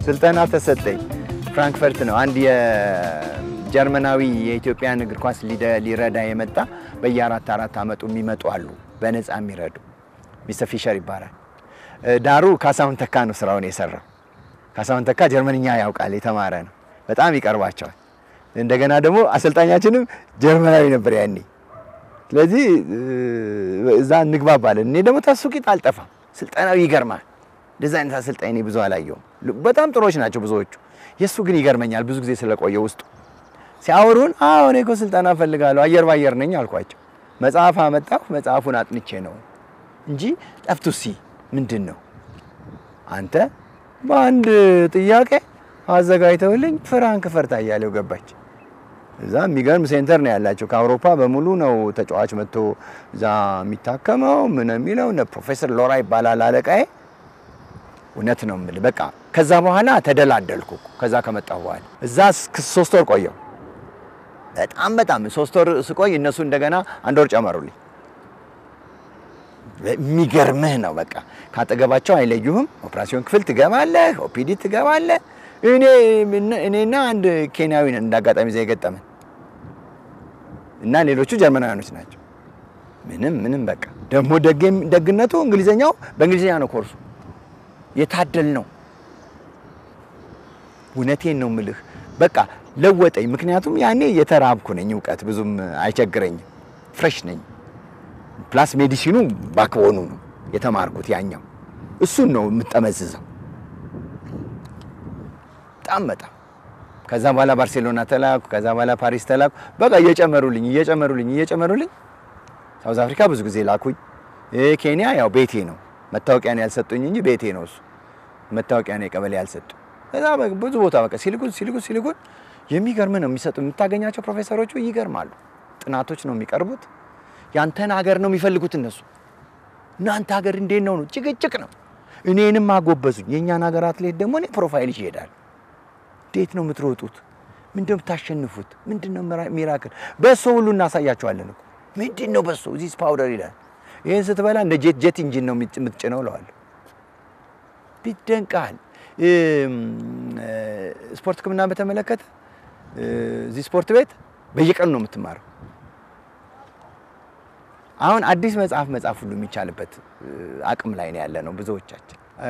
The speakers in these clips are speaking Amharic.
ስልጠና ተሰጠኝ። ፍራንክፈርት ነው አንድ የጀርመናዊ የኢትዮጵያን እግር ኳስ ሊደ- ሊረዳ የመጣ በየአራት አራት አመቱ የሚመጡ አሉ፣ በነፃ የሚረዱ ሚስተር ፊሸር ይባላል። እ፣ ዳሩ ካሳሁን ተካ ነው ስራውን የሰራው። ካሳሁን ተካ ጀርመንኛ ያውቃል፣ የተማረ ነው፣ በጣም ይቀርባቸዋል። እንደገና ደግሞ አሰልጣኛችንም ጀርመናዊ ነበር ያኔ። ስለዚህ እ፣ እዛ እንግባባለን። እኔ ደግሞ ተሱ ቂጥ አልጠፋም። ስልጠናው ይገርማል። እንደዚህ አይነት አሰልጣኝ እኔ ብዙ አላየሁም። በጣም ጥሩዎች ናቸው ብዙዎቹ። የእሱ ግን ይገርመኛል ብዙ ጊዜ ስለቆየ ውስጡ ሲያወሩን፣ አዎ እኔ እኮ ስልጠና እፈልጋለሁ አየር ባየር ነኝ አልኳቸው። መጽሐፍ አመጣሁ። መጽሐፉን አጥንቼ ነው እንጂ ጠፍቱሲ ምንድን ነው አንተ በአንድ ጥያቄ አዘጋጅተውልኝ ፍራንክፈርት አያሌው ገባች። እዛ የሚገርም ሴንተር ነው ያላቸው። ከአውሮፓ በሙሉ ነው ተጫዋች መጥቶ እዛ የሚታከመው ምን የሚለው እነ ፕሮፌሰር ሎራ ይባላል አለቃዬ። እውነት ነው የምልህ በቃ ከዛ በኋላ ተደላደልኩ። እኮ ከዛ ከመጣሁ በኋላ እዛ እስከ ሶስት ወር ቆየሁ። በጣም በጣም ሶስት ወር ስቆይ እነሱ እንደገና አንድ ወር ጨመሩልኝ። የሚገርምህ ነው በቃ ካጠገባቸው አይለዩህም። ኦፕራሲዮን ክፍል ትገባለህ፣ ኦፒዲ ትገባለህ። እኔ እኔና አንድ ኬንያዊ ነን እንዳጋጣሚ እዚያ የገጠመን እና ሌሎቹ ጀርመናውያኖች ናቸው። ምንም ምንም በቃ ደግሞ ደግ- ደግነቱ እንግሊዘኛው በእንግሊዝኛ ነው ኮርሱ። የታደል ነው። እውነቴን ነው ምልህ በቃ ለወጠኝ። ምክንያቱም ያኔ የተራብኩ ነኝ፣ እውቀት ብዙም አይቸግረኝም፣ ፍሬሽ ነኝ። ፕላስ ሜዲሲኑ ባክቦኑ ነው የተማርኩት። ያኛው እሱን ነው የምጠመዝዘው በጣም በጣም ከዛ በኋላ ባርሴሎና ተላኩ። ከዛ በኋላ ፓሪስ ተላኩ። በቃ እየጨመሩልኝ እየጨመሩልኝ እየጨመሩልኝ ሳውዝ አፍሪካ ብዙ ጊዜ ላኩኝ። እ ኬንያ ያው ቤቴ ነው። መታወቂያን ያልሰጡኝ እንጂ ቤቴ ነው እሱ። መታወቂያ ነው የቀበሌ ያልሰጡኝ። ከዛ በ- ብዙ ቦታ በቃ ሲልኩን ሲልኩን ሲልኩን የሚገርም ነው የሚሰጡ የምታገኛቸው ፕሮፌሰሮቹ ይገርማሉ። ጥናቶች ነው የሚቀርቡት። ያንተን ሀገር ነው የሚፈልጉት እነሱ። እናንተ ሀገር እንዴት ነው ነው ጭቅጭቅ ነው። እኔንም አጎበዙኝ። የእኛን ሀገር አትሌት ደግሞ እኔ ፕሮፋይል ይሄዳል እንዴት ነው የምትሮጡት? ምንድን ነው የምታሸንፉት? ምንድን ነው ሚራ- ሚራክል? በሶ ሁሉ እናሳያቸዋለን እኮ ምንድን ነው በሶ ዚስ ፓውደር ይላል። ይህን ስትበላ እንደ ጄት ጄት ኢንጂን ነው የምት- የምትጭነው እለዋለሁ። ይደንቃል። እም፣ እ፣ ስፖርት ሕክምና በተመለከተ እ፣ እዚህ ስፖርት ቤት በየቀኑ ነው የምትማረው። አሁን አዲስ መጽሐፍ መጻፍ ሁሉ የሚቻልበት እ፣ አቅም ላይ ነው ያለ ነው ብዙዎቻችን። እ፣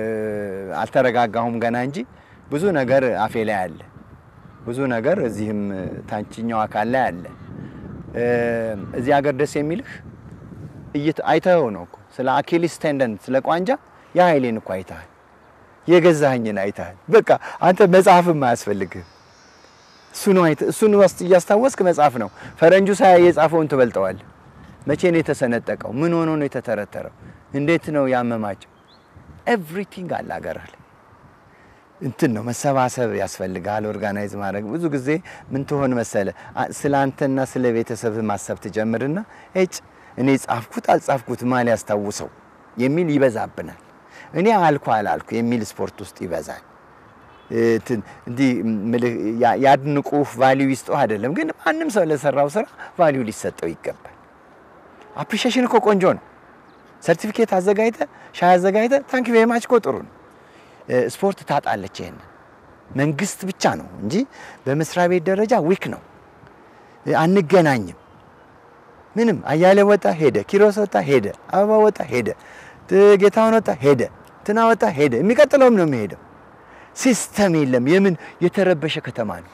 አልተረጋጋሁም ገና እንጂ ብዙ ነገር አፌ ላይ አለ። ብዙ ነገር እዚህም ታችኛው አካል ላይ አለ። እ፣ እዚህ ሀገር ደስ የሚልህ እይት- አይተኸው ነው እኮ ስለ አኪሊስ ቴንደን ስለ ቋንጃ የኃይሌን እኮ አይተሃል። የገዛኸኝን አይተሃል። በቃ አንተ መጽሐፍም አያስፈልግህም። እሱን አይተ እሱን ውስጥ እያስታወስክ መጽሐፍ ነው። ፈረንጁ ሳያይ የጻፈውን ትበልጠዋለህ። መቼ ነው የተሰነጠቀው? ምን ሆኖ ነው የተተረተረው? እንዴት ነው ያመማቸው? ኤቭሪቲንግ አለ ሀገርህ ላይ እንትን ነው መሰባሰብ ያስፈልጋል። ኦርጋናይዝ ማድረግ ብዙ ጊዜ ምን ትሆን መሰለ አ- ስለ አንተና ስለ ቤተሰብ ማሰብ ትጀምርና እጭ እኔ ጻፍኩት አልጻፍኩት ማን ያስታውሰው የሚል ይበዛብናል። እኔ አልኩ አላልኩ የሚል ስፖርት ውስጥ ይበዛል። እንትን እንዲህ ምልህ ያ- ያድንቁህ ቫሊዩ ይስጠው አይደለም፣ ግን ማንም ሰው ለሰራው ስራ ቫሊዩ ሊሰጠው ይገባል። አፕሪሺዬሽን እኮ ቆንጆ ነው። ሰርቲፊኬት አዘጋጅተ ሻይ አዘጋጅተ ታንክ ቬሪ ማች እኮ ጥሩ ነው። እ፣ ስፖርት ታጣለች። ይሄን መንግስት ብቻ ነው እንጂ በመስሪያ ቤት ደረጃ ዊክ ነው። እ፣ አንገናኝም። ምንም አያሌ ወጣ ሄደ፣ ኪሮስ ወጣ ሄደ፣ አበባ ወጣ ሄደ፣ ት- ጌታሁን ወጣ ሄደ፣ ትና ወጣ ሄደ። የሚቀጥለውም ነው የሚሄደው። ሲስተም የለም። የምን የተረበሸ ከተማ ነው።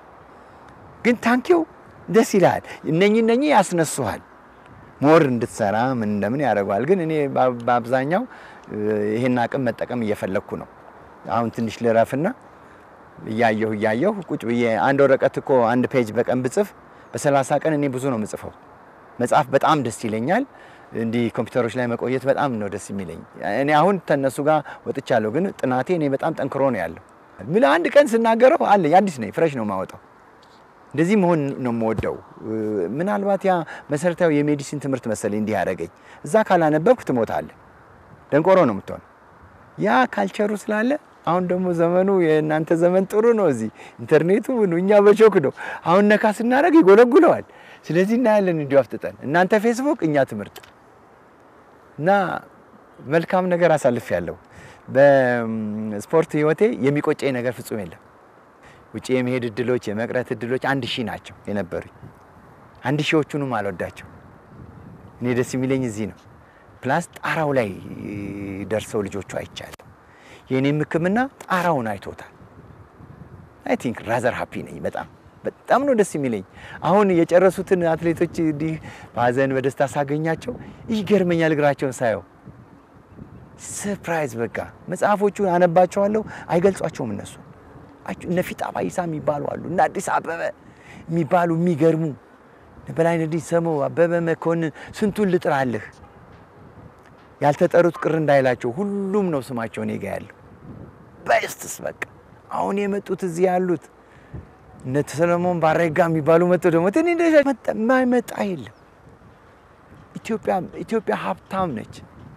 ግን ታንኪው ደስ ይልሃል። እነኚህ እነኚህ ያስነሱሃል ሞር እንድትሰራ ምን እንደምን ያደርገዋል። ግን እኔ በ- በአብዛኛው እ፣ ይሄን አቅም መጠቀም እየፈለግኩ ነው። አሁን ትንሽ ልረፍና እያየሁ እያየሁ ቁጭ ብዬ አንድ ወረቀት እኮ አንድ ፔጅ በቀን ብጽፍ በሰላሳ ቀን እኔ ብዙ ነው የምጽፈው። መጽሐፍ በጣም ደስ ይለኛል። እንዲህ ኮምፒውተሮች ላይ መቆየት በጣም ነው ደስ የሚለኝ። እኔ አሁን ከነሱ ጋር ወጥቻለሁ፣ ግን ጥናቴ እኔ በጣም ጠንክሮ ነው ያለው። ምን አንድ ቀን ስናገረው አለኝ አዲስ ነኝ፣ ፍሬሽ ነው የማወጣው። እንደዚህ መሆን ነው የምወደው። እ፣ ምናልባት ያ መሰረታዊ የሜዲሲን ትምህርት መሰለኝ እንዲህ ያደረገኝ። እዛ ካላነበብክ ትሞታለህ፣ ደንቆሮ ነው የምትሆነው። ያ ካልቸሩ ስላለ አሁን ደግሞ ዘመኑ የእናንተ ዘመን ጥሩ ነው። እዚህ ኢንተርኔቱ ምኑ እኛ በቾክ ነው። አሁን ነካ ስናደርግ ይጎለጉለዋል። ስለዚህ እናያለን እንዲሁ አፍጥጠን፣ እናንተ ፌስቡክ፣ እኛ ትምህርት እና መልካም ነገር አሳልፍ ያለው በስፖርት ህይወቴ የሚቆጨኝ ነገር ፍጹም የለም። ውጭ የመሄድ እድሎች፣ የመቅረት እድሎች አንድ ሺህ ናቸው የነበሩኝ። አንድ ሺዎቹንም አልወዳቸው። እኔ ደስ የሚለኝ እዚህ ነው። ፕላስ ጣራው ላይ ደርሰው ልጆቹ አይቻለሁ። የእኔም ሕክምና ጣራውን አይቶታል። አይ ቲንክ ራዘር ሃፒ ነኝ። በጣም በጣም ነው ደስ የሚለኝ። አሁን የጨረሱትን አትሌቶች እንዲህ በሀዘን በደስታ ሳገኛቸው ይገርመኛል። እግራቸውን ሳየው ሰርፕራይዝ በቃ መጽሐፎቹ አነባቸዋለሁ፣ አይገልጿቸውም እነሱ እነ ፊጣ ባይሳ የሚባሉ አሉ፣ እነ አዲስ አበበ የሚባሉ የሚገርሙ በላይነህ ዲሰሞ፣ አበበ መኮንን ስንቱን ልጥራልህ። ያልተጠሩት ቅር እንዳይላቸው ሁሉም ነው ስማቸው እኔ ጋ ያለው በስትስ በቃ አሁን የመጡት እዚህ ያሉት እነ ሰለሞን ባረጋ የሚባሉ መጥቶ ደግሞ ትንሽ የማይመጣ የለም። ኢትዮጵያ ኢትዮጵያ ሀብታም ነች።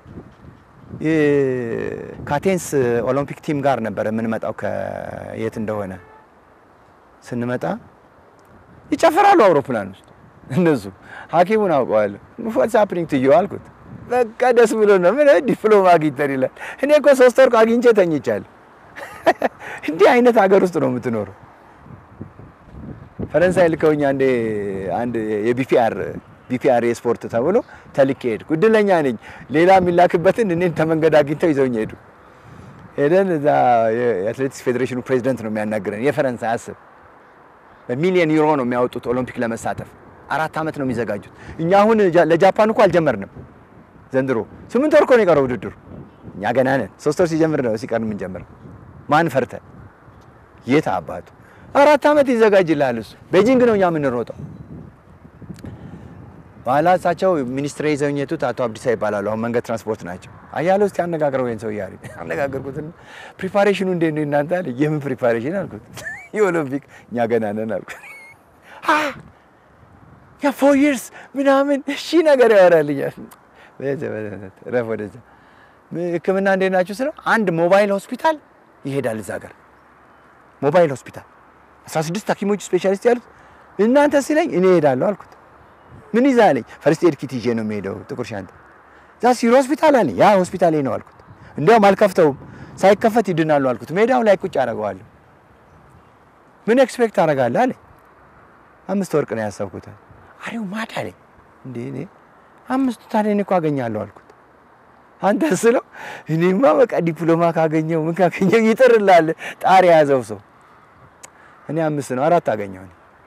ከአቴንስ ኦሎምፒክ ቲም ጋር ነበረ የምንመጣው ከየት እንደሆነ ስንመጣ ይጨፍራሉ አውሮፕላን ውስጥ እነሱ። ሐኪሙን አውቀዋለሁ። ዋትስ ሃፕኒንግ ቱ ዩ አልኩት። በቃ ደስ ብሎ ነው ምን ዲፕሎማ አግኝተን ይላል። እኔ እኮ ሶስት ወር አግኝቼ ተኝቻለሁ። እንዲህ አይነት ሀገር ውስጥ ነው የምትኖረው። ፈረንሳይ ልከውኝ አንዴ አንድ የቢፒአር ቢፒአር የስፖርት ተብሎ ተልኬ ሄድኩ። እድለኛ ነኝ። ሌላ የሚላክበትን እኔን ተመንገድ አግኝተው ይዘውኝ ሄዱ። ሄደን እዛ የአትሌቲክስ ፌዴሬሽኑ ፕሬዚደንት ነው የሚያናግረን። የፈረንሳይ አስብ፣ በሚሊዮን ዩሮ ነው የሚያወጡት ኦሎምፒክ ለመሳተፍ አራት ዓመት ነው የሚዘጋጁት። እኛ አሁን ለጃፓን እኮ አልጀመርንም ዘንድሮ። ስምንት ወር እኮ ነው የቀረው ውድድሩ። እኛ ገና ነን። ሶስት ወር ሲጀምር ነው ሲቀር የምንጀምረው። ማን ፈርተ የት አባቱ አራት ዓመት ይዘጋጅልሃል እሱ። ቤጂንግ ነው እኛ የምንሮጠው። በኋላ እሳቸው ሚኒስትር ይዘውኝ የቱት አቶ አብዲሳ ይባላሉ። አሁን መንገድ ትራንስፖርት ናቸው። አያሌ ውስጥ ያነጋግረው ይሄን ሰው ያሪ አነጋገርኩትና ፕሪፓሬሽኑ እንዴት ነው እናንተ አለ። የምን ፕሪፓሬሽን አልኩት። የኦሎምፒክ እኛ ገና ነን አልኩት። ያ ፎር ይርስ ምናምን እሺ ነገር ያወራልኛል። ረፍ ወደዛ ሕክምና እንዴት ናችሁ ስለው አንድ ሞባይል ሆስፒታል ይሄዳል እዛ ሀገር ሞባይል ሆስፒታል 16 ሐኪሞች ስፔሻሊስት ያሉት እናንተ ሲለኝ እኔ እሄዳለሁ አልኩት። ምን ይዛ አለኝ። ፈርስት ኤድ ኪት ይዤ ነው የሚሄደው ጥቁር ሻንጣ። እዛ ሲሮ ሆስፒታል አለኝ። ያ ሆስፒታል ነው አልኩት። እንዲያውም አልከፍተውም፣ ሳይከፈት ይድናሉ አልኩት። ሜዳው ላይ ቁጭ አደርገዋለሁ። ምን ኤክስፔክት አደርጋለህ አለኝ። አምስት ወርቅ ነው ያሰብኩት። አሬው ማድ አለኝ። እንዴ እኔ አምስቱ ታዲያ እኔ እኮ አገኛለሁ አልኩት። አንተ ስለው እኔማ በቃ ዲፕሎማ ካገኘው ምን ካገኘው ይጥርላል ጣር የያዘው ሰው እኔ አምስት ነው አራት አገኘው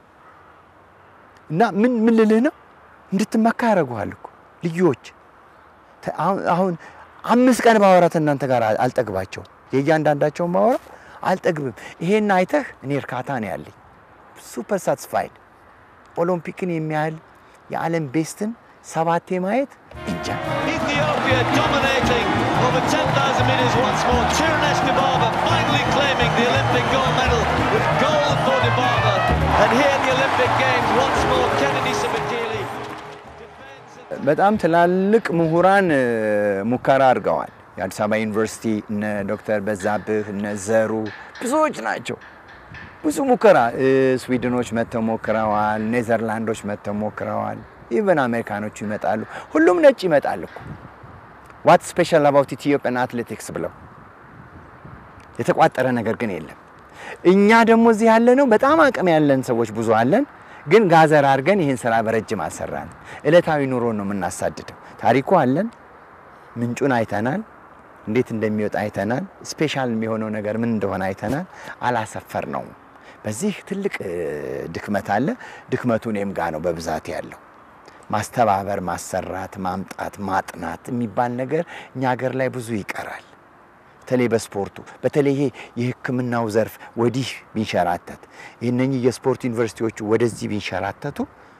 እና ምን ምን ልልህ ነው እንድትመካ ያደርጉሃል እኮ ልጆች። አሁን አምስት ቀን ማውራት እናንተ ጋር አልጠግባቸውም። የእያንዳንዳቸውን ማውራት አልጠግብም። ይሄን አይተህ እኔ እርካታ ነው ያለኝ። ሱፐር ሳትስፋይድ ኦሎምፒክን የሚያህል የዓለም ቤስትን ሰባቴ ማየት እንጃ። Ethiopia dominating over 10,000 metres once more. Tirunesh Dibaba finally claiming the Olympic gold medal with gold for Dibaba. And here in the Olympic Games once more, Kennedy Sabakili defends. በጣም ትላልቅ ምሁራን ሙከራ አድርገዋል። የአዲስ አበባ ዩኒቨርሲቲ እነ ዶክተር በዛብህ እነ ዘሩ ብዙዎች ናቸው። ብዙ ሙከራ ስዊድኖች መጥተው ሞክረዋል። ኔዘርላንዶች መጥተው ሞክረዋል። ኢቨን አሜሪካኖቹ ይመጣሉ። ሁሉም ነጭ ይመጣል እኮ ዋት ስፔሻል አባውት ኢትዮጵያን አትሌቲክስ ብለው የተቋጠረ ነገር ግን የለም። እኛ ደግሞ እዚህ ያለ ነው በጣም አቅም ያለን ሰዎች ብዙ አለን፣ ግን ጋዘር አድርገን ይህን ስራ በረጅም አሰራን። እለታዊ ኑሮ ነው የምናሳድደው። ታሪኩ አለን፣ ምንጩን አይተናል፣ እንዴት እንደሚወጣ አይተናል። ስፔሻል የሚሆነው ነገር ምን እንደሆነ አይተናል። አላሰፈር ነው። በዚህ ትልቅ ድክመት አለ። ድክመቱ እኔም ጋ ነው በብዛት ያለው። ማስተባበር፣ ማሰራት፣ ማምጣት፣ ማጥናት የሚባል ነገር እኛ ሀገር ላይ ብዙ ይቀራል። በተለይ በስፖርቱ በተለይ ይሄ የሕክምናው ዘርፍ ወዲህ ቢንሸራተት እነኚህ የስፖርት ዩኒቨርሲቲዎቹ ወደዚህ ቢንሸራተቱ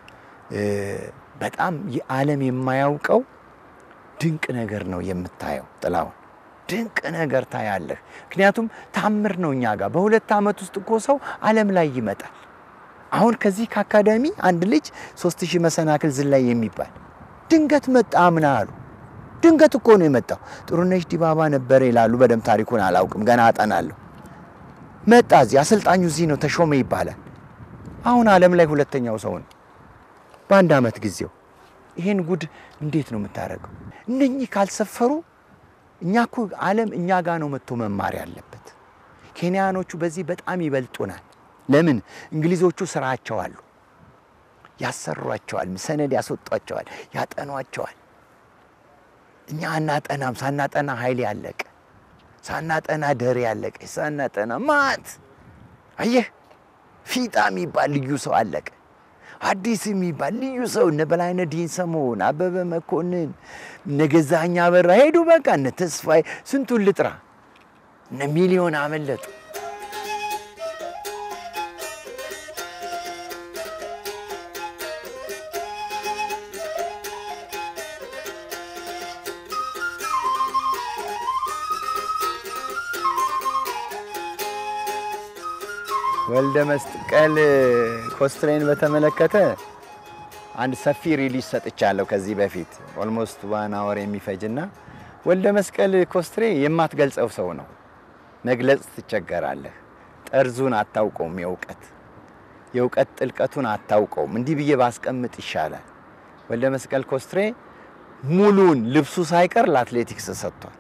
በጣም ዓለም የማያውቀው ድንቅ ነገር ነው የምታየው። ጥላውን ድንቅ ነገር ታያለህ። ምክንያቱም ታምር ነው እኛ ጋር በሁለት ዓመት ውስጥ እኮ ሰው ዓለም ላይ ይመጣል። አሁን ከዚህ ከአካዳሚ አንድ ልጅ ሶስት ሺህ መሰናክል ዝላይ የሚባል ድንገት መጣ አምና አሉ። ድንገት እኮ ነው የመጣው። ጥሩነሽ ዲባባ ነበረ ይላሉ። በደንብ ታሪኩን አላውቅም፣ ገና አጠናለሁ። መጣ እዚህ፣ አሰልጣኙ እዚህ ነው ተሾመ ይባላል። አሁን ዓለም ላይ ሁለተኛው ሰው ነው በአንድ ዓመት ጊዜው። ይሄን ጉድ እንዴት ነው የምታደርገው? እነኚህ ካልሰፈሩ እኛ እኮ ዓለም እኛ ጋር ነው መጥቶ መማር ያለበት። ኬንያኖቹ በዚህ በጣም ይበልጡናል። ለምን? እንግሊዞቹ ስራቸው አሉ፣ ያሰሯቸዋል፣ ሰነድ ያስወጧቸዋል፣ ያጠኗቸዋል። እኛ አናጠናም። ሳናጠና ኃይል ያለቀ፣ ሳናጠና ደሬ ያለቀ፣ ሳናጠና ማት አየህ፣ ፊጣ የሚባል ልዩ ሰው አለቀ። አዲስ የሚባል ልዩ ሰው እነ በላይነህ ዲንሰሞን፣ አበበ መኮንን፣ እነ ገዛኸኝ አበራ ሄዱ። በቃ እነ ተስፋዬ ስንቱን ልጥራ፣ እነ ሚሊዮን አመለጡ። ወልደ መስቀል ኮስትሬን በተመለከተ አንድ ሰፊ ሪሊዝ ሰጥቻለሁ ከዚህ በፊት ኦልሞስት ዋን አወር የሚፈጅና ወልደ መስቀል ኮስትሬ የማትገልጸው ሰው ነው። መግለጽ ትቸገራለህ። ጠርዙን አታውቀውም። የእውቀት የእውቀት ጥልቀቱን አታውቀውም። እንዲህ ብዬ ባስቀምጥ ይሻላል። ወልደ መስቀል ኮስትሬ ሙሉን ልብሱ ሳይቀር ለአትሌቲክስ ሰጥቷል።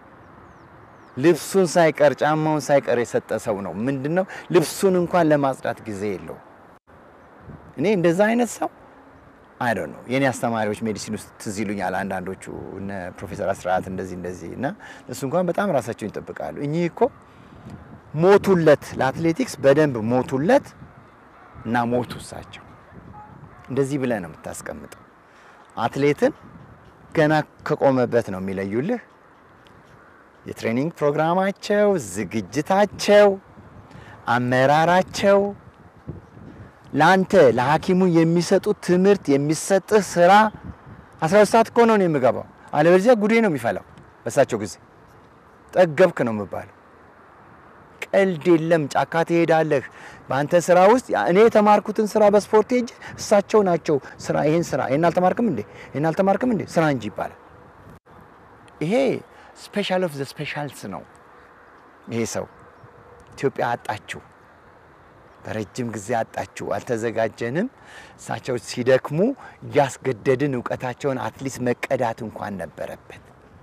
ልብሱን ሳይቀር ጫማውን ሳይቀር የሰጠ ሰው ነው። ምንድን ነው ልብሱን እንኳን ለማጽዳት ጊዜ የለው። እኔ እንደዛ አይነት ሰው አይ ነው የእኔ አስተማሪዎች ሜዲሲን ውስጥ ትዝ ይሉኛል አንዳንዶቹ እነ ፕሮፌሰር አስራት እንደዚህ እንደዚህ እና እሱ እንኳን በጣም ራሳቸውን ይጠብቃሉ። እኚህ እኮ ሞቱለት፣ ለአትሌቲክስ በደንብ ሞቱለት እና ሞቱ እሳቸው። እንደዚህ ብለህ ነው የምታስቀምጠው። አትሌትን ገና ከቆመበት ነው የሚለዩልህ። የትሬኒንግ ፕሮግራማቸው፣ ዝግጅታቸው፣ አመራራቸው ለአንተ ለሐኪሙ የሚሰጡት ትምህርት የሚሰጥህ ስራ 12 ሰዓት እኮ ነው የምገባው፣ አለበለዚያ ጉዴ ነው የሚፈላው። በሳቸው ጊዜ ጠገብክ ነው የምባለው። ቀልድ የለም። ጫካ ትሄዳለህ። በአንተ ስራ ውስጥ እኔ የተማርኩትን ስራ በስፖርት ሄጅ እሳቸው ናቸው ስራ ይሄን ስራ ይሄን አልተማርክም እንዴ ይሄን አልተማርክም እንዴ ስራ እንጂ ይባላል። ይሄ ስፔሻል ኦፍ ዘ ስፔሻልስ ነው። ይሄ ሰው ኢትዮጵያ አጣችሁ፣ በረጅም ጊዜ አጣችሁ። አልተዘጋጀንም። እሳቸው ሲደክሙ እያስገደድን እውቀታቸውን አትሊስት መቀዳት እንኳን ነበረበት።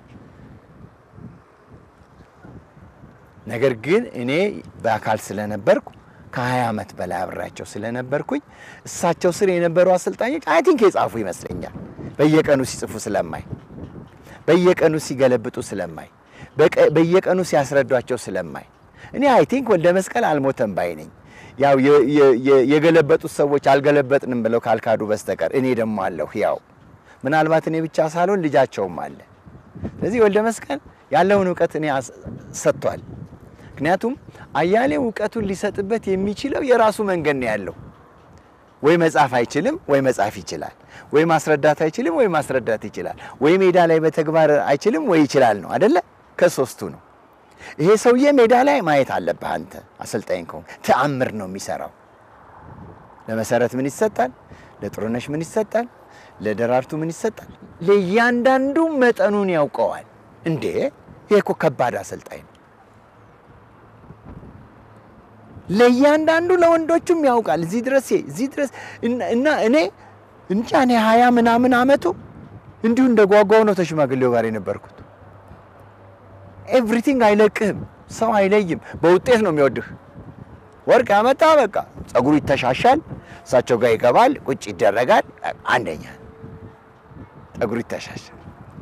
ነገር ግን እኔ በአካል ስለነበርኩ ከ20 ዓመት በላይ አብሬያቸው ስለነበርኩኝ እሳቸው ስር የነበሩ አሰልጣኞች አይ ቲንክ የጻፉ ይመስለኛል። በየቀኑ ሲጽፉ ስለማይ፣ በየቀኑ ሲገለብጡ ስለማይ፣ በየቀኑ ሲያስረዷቸው ስለማይ እኔ አይ ቲንክ ወልደ መስቀል አልሞተም ባይ ነኝ። ያው የገለበጡት ሰዎች አልገለበጥንም ብለው ካልካዱ በስተቀር እኔ ደግሞ አለሁ ያው ምናልባት እኔ ብቻ ሳልሆን ልጃቸውም አለ። ስለዚህ ወልደ መስቀል ያለውን እውቀት እኔ ሰጥቷል። ምክንያቱም አያሌው እውቀቱን ሊሰጥበት የሚችለው የራሱ መንገድ ነው ያለው። ወይ መጻፍ አይችልም፣ ወይ መጻፍ ይችላል። ወይ ማስረዳት አይችልም፣ ወይ ማስረዳት ይችላል። ወይ ሜዳ ላይ በተግባር አይችልም፣ ወይ ይችላል ነው አደለ? ከሶስቱ ነው። ይሄ ሰውዬ ሜዳ ላይ ማየት አለብህ አንተ አሰልጣኝ ከሆንክ። ተአምር ነው የሚሰራው። ለመሰረት ምን ይሰጣል? ለጥሩነሽ ምን ይሰጣል? ለደራርቱ ምን ይሰጣል? ለእያንዳንዱ መጠኑን ያውቀዋል። እንዴ ይሄ እኮ ከባድ አሰልጣኝ ነው። ለእያንዳንዱ ለወንዶቹም ያውቃል። እዚህ ድረስ እዚህ ድረስ እና እኔ እንጃ እኔ ሀያ ምናምን አመቱ እንዲሁ እንደ ጓጓው ነው ተሽማግሌው ጋር የነበርኩት። ኤቭሪቲንግ አይለቅህም፣ ሰው አይለይም። በውጤት ነው የሚወድህ። ወርቅ ያመጣ በቃ ጸጉሩ ይተሻሻል፣ እሳቸው ጋር ይገባል፣ ቁጭ ይደረጋል። አንደኛ ጸጉሩ ይተሻሻል።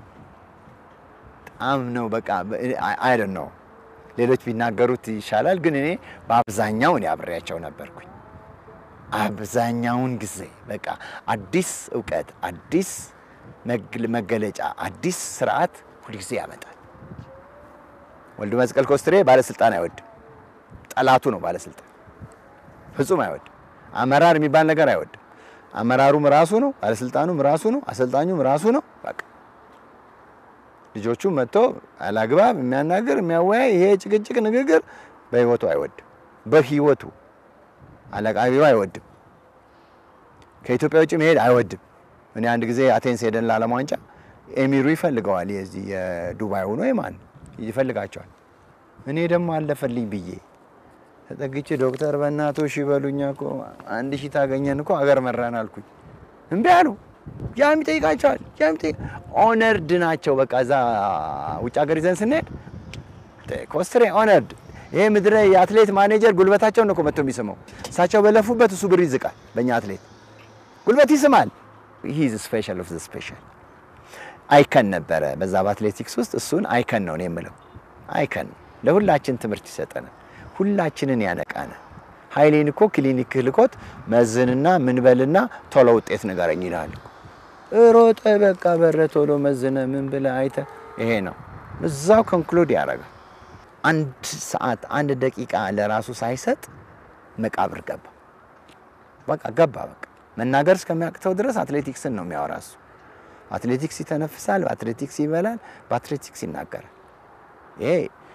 በጣም ነው በቃ አይደን ነው ሌሎች ቢናገሩት ይሻላል፣ ግን እኔ በአብዛኛው እኔ አብሬያቸው ነበርኩኝ። አብዛኛውን ጊዜ በቃ አዲስ እውቀት፣ አዲስ መገለጫ፣ አዲስ ስርዓት ሁልጊዜ ያመጣል። ወልደ መስቀል ኮስትሬ ባለስልጣን አይወድም። ጠላቱ ነው ባለስልጣን፣ ፍጹም አይወድም። አመራር የሚባል ነገር አይወድም። አመራሩም ራሱ ነው፣ ባለስልጣኑም ራሱ ነው፣ አሰልጣኙም ራሱ ነው። በቃ ልጆቹ መጥቶ አላግባብ የሚያናግር የሚያወያይ ይሄ ጭቅጭቅ ንግግር በህይወቱ አይወድም። በህይወቱ አለቃቢው አይወድም። ከኢትዮጵያ ውጭ መሄድ አይወድም። እኔ አንድ ጊዜ አቴንስ ሄደን ለዓለም ዋንጫ ኤሚሩ ይፈልገዋል። የዚህ የዱባይ ሆኖ የማን ይፈልጋቸዋል። እኔ ደግሞ አለፈልኝ ብዬ ተጠግቼ ዶክተር በእናቶ ሺ በሉኛ እኮ አንድ ሺህ ታገኘን እኮ አገር መራን አልኩኝ። እምቢ አሉ። ያም ይጠይቃቸዋል። ያም ይጠይቅ ኦነርድ ናቸው። በቃ እዛ ውጭ ሀገር ይዘን ስንሄድ ኮስትሬ ኦነርድ ይሄ ምድረ የአትሌት ማኔጀር ጉልበታቸውን ነው እኮ መጥቶ የሚስመው። እሳቸው በለፉበት እሱ ብር ይዝቃል። በእኛ አትሌት ጉልበት ይስማል። ሂዝ ስፔሻል ኦፍ ዘ ስፔሻል አይከን ነበረ በዛ በአትሌቲክስ ውስጥ እሱን አይከን ነው እኔ የምለው። አይከን ነው ለሁላችን ትምህርት ይሰጠናል፣ ሁላችንን ያነቃናል። ኃይሌን እኮ ክሊኒክ ልኮት መዝንና ምንበልና ቶሎ ውጤት ንገረኝ ይላል እኮ። ሮጠ በቃ በረ ቶሎ መዝነ ምን ብለ አይተ ይሄ ነው እዛው ኮንክሉድ ያደርጋል። አንድ ሰዓት አንድ ደቂቃ ለራሱ ሳይሰጥ መቃብር ገባ። በቃ ገባ። በቃ መናገር እስከሚያቅተው ድረስ አትሌቲክስን ነው የሚያወራ እሱ። አትሌቲክስ ይተነፍሳል፣ በአትሌቲክስ ይበላል፣ በአትሌቲክስ ይናገራል። ይሄ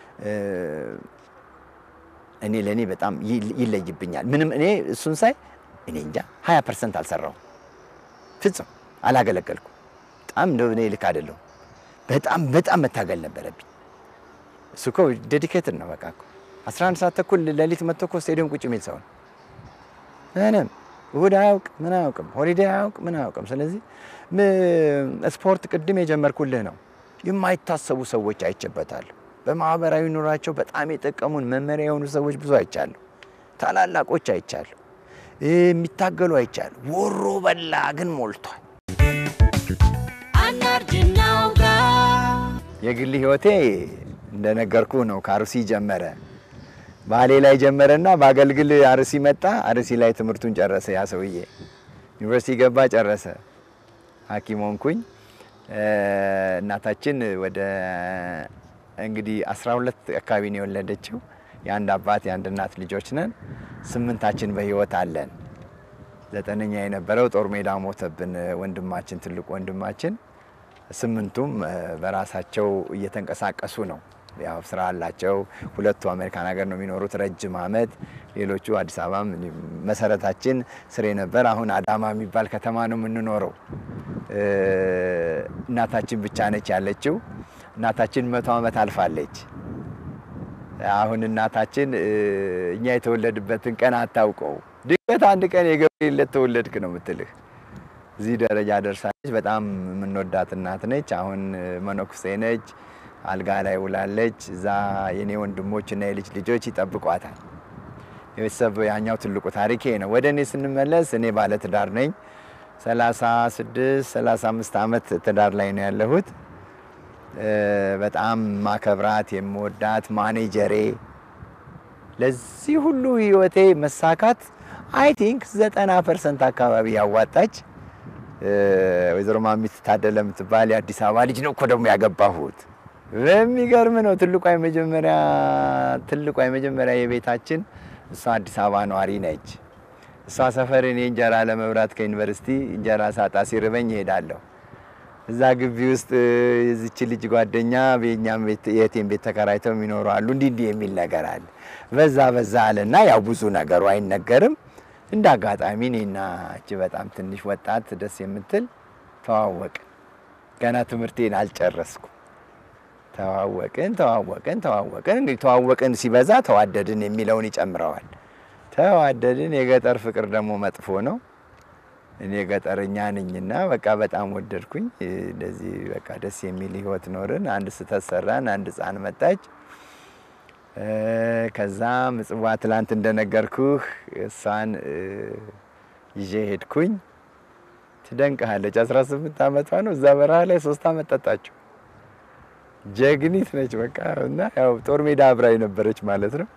እኔ ለእኔ በጣም ይለይብኛል። ምንም እኔ እሱን ሳይ እኔ እንጃ 20 ፐርሰንት አልሰራውም፣ ፍጹም አላገለገልኩ። በጣም እንደው እኔ ልክ አይደለሁም። በጣም በጣም መታገል ነበረብኝ። እሱ እኮ ዴዲኬትድ ነው። በቃ እኮ 11 ሰዓት ተኩል ሌሊት መጥቶ እኮ ስቴዲየም ቁጭ የሚል ሰው ነው። ምንም እሁድ አያውቅ ምን አያውቅም፣ ሆሊዴ አያውቅ ምን አያውቅም። ስለዚህ ስፖርት ቅድም የጀመርኩልህ ነው። የማይታሰቡ ሰዎች አይቼበታለሁ። በማህበራዊ ኑሯቸው በጣም የጠቀሙን መመሪያ የሆኑ ሰዎች ብዙ አይቻለሁ። ታላላቆች አይቻለሁ። የሚታገሉ አይቻለሁ። ወሮ በላ ግን ሞልቷል። የግል ህይወቴ እንደነገርኩ ነው። ከአርሲ ጀመረ ባሌ ላይ ጀመረና በአገልግል አርሲ መጣ። አርሲ ላይ ትምህርቱን ጨረሰ። ያ ሰውዬ ዩኒቨርሲቲ ገባ፣ ጨረሰ። ሐኪም ሆንኩኝ። እናታችን ወደ እንግዲህ 12 አካባቢ ነው የወለደችው። የአንድ አባት የአንድ እናት ልጆች ነን። ስምንታችን በህይወት አለን። ዘጠነኛ የነበረው ጦር ሜዳ ሞተብን ወንድማችን፣ ትልቁ ወንድማችን። ስምንቱም በራሳቸው እየተንቀሳቀሱ ነው። ያው ስራ አላቸው። ሁለቱ አሜሪካን ሀገር ነው የሚኖሩት ረጅም አመት። ሌሎቹ አዲስ አበባ መሰረታችን ስሬ ነበር። አሁን አዳማ የሚባል ከተማ ነው የምንኖረው። እናታችን ብቻ ነች ያለችው። እናታችን መቶ ዓመት አልፋለች። አሁን እናታችን እኛ የተወለድበትን ቀን አታውቀው። ድንገት አንድ ቀን የገብርኤል ዕለት ተወለድክ ነው የምትልህ። እዚህ ደረጃ ደርሳለች። በጣም የምንወዳት እናት ነች። አሁን መነኩሴ ነች። አልጋ ላይ ውላለች። እዛ የኔ ወንድሞች እና የልጅ ልጆች ይጠብቋታል። የቤተሰብ ያኛው ትልቁ ታሪኬ ነው። ወደ እኔ ስንመለስ እኔ ባለ ትዳር ነኝ። 36 35 ዓመት ትዳር ላይ ነው ያለሁት። በጣም ማከብራት የምወዳት ማኔጀሬ ለዚህ ሁሉ ህይወቴ መሳካት አይ ቲንክ 90 ፐርሰንት አካባቢ ያዋጣች ወይዘሮ ማሚት ታደለ የምትባል የአዲስ አበባ ልጅ ነው እኮ ደግሞ ያገባሁት። በሚገርም ነው። ትልቋ የመጀመሪያ ትልቋ የመጀመሪያ የቤታችን እሷ አዲስ አበባ ነዋሪ ነች። እሷ ሰፈር እኔ እንጀራ ለመብራት ከዩኒቨርሲቲ እንጀራ ሳጣ ሲርበኝ እሄዳለሁ። እዛ ግቢ ውስጥ የዚች ልጅ ጓደኛ የእኛም ቤት የእህቴን ቤት ተከራይተው የሚኖሩ አሉ። እንዲህ እንዲህ የሚል ነገር አለ። በዛ በዛ አለና ያው ብዙ ነገሩ አይነገርም። እንደ አጋጣሚ እኔና እቺ በጣም ትንሽ ወጣት ደስ የምትል ተዋወቅን። ገና ትምህርቴን አልጨረስኩ። ተዋወቅን ተዋወቅን ተዋወቅን። እንግዲህ ተዋወቅን ሲበዛ ተዋደድን የሚለውን ይጨምረዋል። ተዋደድን። የገጠር ፍቅር ደግሞ መጥፎ ነው። እኔ ገጠረኛ ነኝና በቃ በጣም ወደድኩኝ። እንደዚህ በቃ ደስ የሚል ህይወት ኖርን። አንድ ስህተት ሰራን። አንድ ህፃን መጣች። ከዛ ምጽዋ ትላንት እንደነገርኩህ እሷን ይዤ ሄድኩኝ። ትደንቅሃለች። 18 ዓመቷ ነው። እዛ በረሃ ላይ ሶስት ዓመት ጠጣችው። ጀግኒት ነች በቃ እና ያው ጦር ሜዳ አብራ የነበረች ማለት ነው።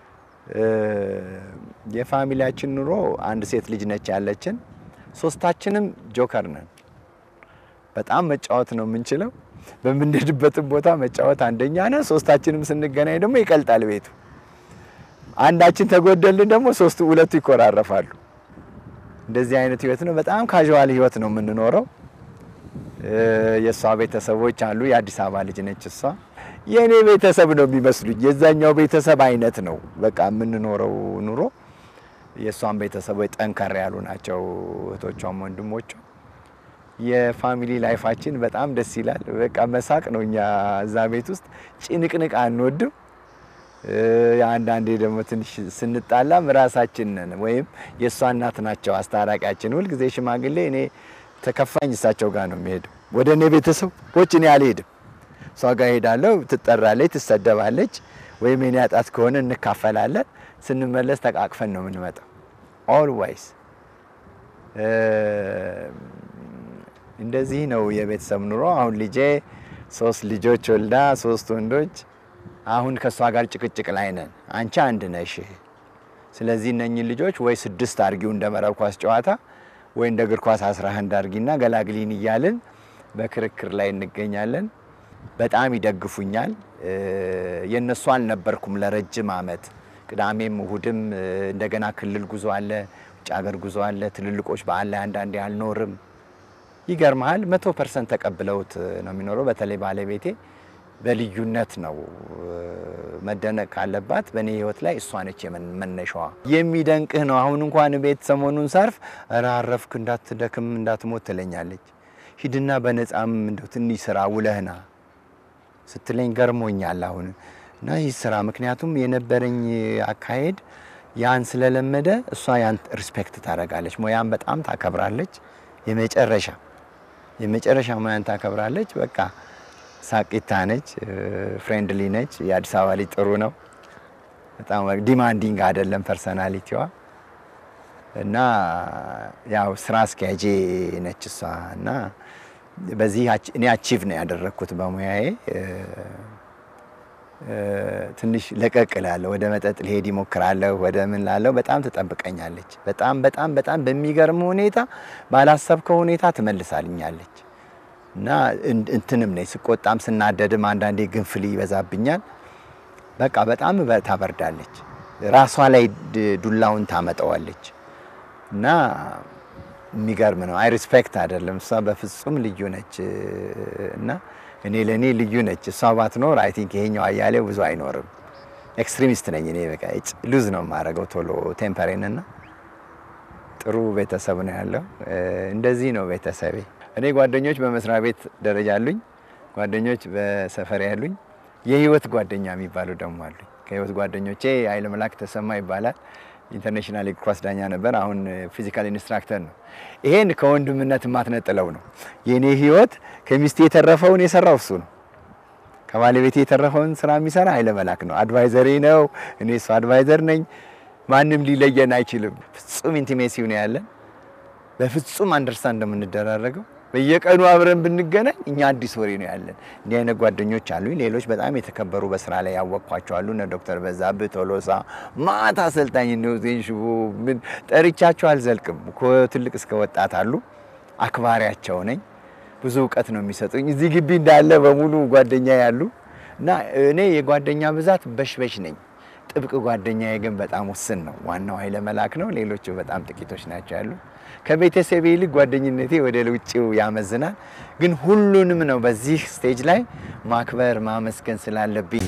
የፋሚሊያችን ኑሮ አንድ ሴት ልጅ ነች ያለችን። ሶስታችንም ጆከር ነን። በጣም መጫወት ነው የምንችለው። በምንሄድበትም ቦታ መጫወት አንደኛ ነን። ሶስታችንም ስንገናኝ ደግሞ ይቀልጣል ቤቱ። አንዳችን ተጎደልን ደግሞ ሶስቱ ሁለቱ ይኮራረፋሉ። እንደዚህ አይነት ህይወት ነው። በጣም ካዥዋል ህይወት ነው የምንኖረው። የእሷ ቤተሰቦች አሉ። የአዲስ አበባ ልጅ ነች እሷ። የእኔ ቤተሰብ ነው የሚመስሉኝ። የዛኛው ቤተሰብ አይነት ነው በቃ የምንኖረው ኑሮ። የእሷን ቤተሰቦች ጠንከር ያሉ ናቸው፣ እህቶቿም ወንድሞቿ። የፋሚሊ ላይፋችን በጣም ደስ ይላል። በቃ መሳቅ ነው። እኛ እዛ ቤት ውስጥ ጭንቅንቅ አንወድም። አንዳንዴ ደግሞ ትንሽ ስንጣላም ራሳችን ነን ወይም የእሷ እናት ናቸው አስታራቂያችን። ሁልጊዜ ሽማግሌ እኔ ተከፋኝ እሳቸው ጋር ነው የሚሄደው። ወደ እኔ ቤተሰቦች እኔ አልሄድም። እሷ ጋር ሄዳለሁ። ትጠራለች፣ ትሰደባለች። ወይም የኔ አጣት ከሆነ እንካፈላለን። ስንመለስ ተቃቅፈን ነው የምንመጣው። ኦልዋይስ እንደዚህ ነው የቤተሰብ ኑሮ። አሁን ልጄ ሶስት ልጆች ወልዳ ሶስት ወንዶች። አሁን ከእሷ ጋር ጭቅጭቅ ላይ ነን። አንቺ አንድ ነሽ፣ ስለዚህ እነኝን ልጆች ወይ ስድስት አርጊው እንደ መረብ ኳስ ጨዋታ ወይ እንደ እግር ኳስ አስራ አንድ አርጊና ገላግሊን እያልን በክርክር ላይ እንገኛለን። በጣም ይደግፉኛል። የእነሱ አልነበርኩም ለረጅም አመት። ቅዳሜም እሁድም እንደገና ክልል ጉዞ አለ፣ ውጭ ሀገር ጉዞ አለ። ትልልቆች በዓል ላይ አንዳንዴ አልኖርም። ይገርመሃል፣ መቶ ፐርሰንት ተቀብለውት ነው የሚኖረው። በተለይ ባለቤቴ በልዩነት ነው መደነቅ ካለባት በእኔ ህይወት ላይ እሷ ነች መነሻዋ። የሚደንቅህ ነው። አሁን እንኳን ቤት ሰሞኑን ሳርፍ ኧረ አረፍክ እንዳትደክም እንዳትሞት ትለኛለች። ሂድና በነፃም እንደው ትንሽ ስራ ውለህና ስትለኝ ገርሞኛል አሁን እና ይህ ስራ ምክንያቱም የነበረኝ አካሄድ ያን ስለለመደ እሷ ያን ሪስፔክት ታደርጋለች። ሙያን በጣም ታከብራለች። የመጨረሻ የመጨረሻ ሙያን ታከብራለች። በቃ ሳቂታ ነች፣ ፍሬንድሊ ነች። የአዲስ አበባ ልጅ ጥሩ ነው። በጣም ዲማንዲንግ አይደለም ፐርሰናሊቲዋ እና ያው ስራ አስኪያጄ ነች እሷ እና በዚህ እኔ አቺቭ ነው ያደረግኩት በሙያዬ። ትንሽ ለቀቅ እላለሁ፣ ወደ መጠጥ ልሄድ ይሞክራለሁ፣ ወደ ምን ላለሁ በጣም ትጠብቀኛለች። በጣም በጣም በጣም በሚገርም ሁኔታ ባላሰብከው ሁኔታ ትመልሳልኛለች እና እንትንም ነኝ ስቆጣም ስናደድም አንዳንዴ ግንፍል ይበዛብኛል። በቃ በጣም ታበርዳለች። ራሷ ላይ ዱላውን ታመጣዋለች እና የሚገርም ነው። አይ ሪስፔክት አይደለም እሷ በፍጹም ልዩ ነች እና እኔ ለእኔ ልዩ ነች። እሷ ባትኖር አይ ቲንክ ይሄኛው አያሌው ብዙ አይኖርም። ኤክስትሪሚስት ነኝ እኔ በቃ ሉዝ ነው የማደርገው ቶሎ ቴምፐሬን እና ጥሩ ቤተሰብ ነው ያለው። እንደዚህ ነው ቤተሰቤ። እኔ ጓደኞች በመስሪያ ቤት ደረጃ አሉኝ፣ ጓደኞች በሰፈር ያሉኝ፣ የህይወት ጓደኛ የሚባሉ ደግሞ አሉኝ። ከህይወት ጓደኞቼ ኃይለ መላክ ተሰማ ይባላል። ኢንተርናሽናል እግር ኳስ ዳኛ ነበር። አሁን ፊዚካል ኢንስትራክተር ነው። ይሄን ከወንድምነት የማትነጥለው ነው። የእኔ ህይወት ከሚስቴ የተረፈውን የሰራው እሱ ነው። ከባለቤቴ የተረፈውን ስራ የሚሰራ ኃይለ መላክ ነው። አድቫይዘሪ ነው። እኔ እሱ አድቫይዘር ነኝ። ማንም ሊለየን አይችልም። ፍጹም ኢንቲሜሲው ነው ያለን። በፍጹም አንደርስታንድ እንደምንደራረገው በየቀኑ አብረን ብንገናኝ እኛ አዲስ ወሬ ነው ያለን። እንዲህ አይነት ጓደኞች አሉኝ። ሌሎች በጣም የተከበሩ በስራ ላይ ያወቅኳቸው አሉ። እነ ዶክተር በዛብህ ቶሎሳ ማታ አሰልጣኝ ዜን ሽቦ ምን ጠርቻቸው አልዘልቅም። ከትልቅ እስከ ወጣት አሉ። አክባሪያቸው ነኝ። ብዙ እውቀት ነው የሚሰጡኝ። እዚህ ግቢ እንዳለ በሙሉ ጓደኛ ያሉ እና እኔ የጓደኛ ብዛት በሽበሽ ነኝ። ጥብቅ ጓደኛዬ ግን በጣም ውስን ነው። ዋናው ኃይለ መላክ ነው። ሌሎቹ በጣም ጥቂቶች ናቸው ያሉ። ከቤተሰቤ ይልቅ ጓደኝነቴ ወደ ውጭው ያመዝናል። ግን ሁሉንም ነው በዚህ ስቴጅ ላይ ማክበር ማመስገን ስላለብኝ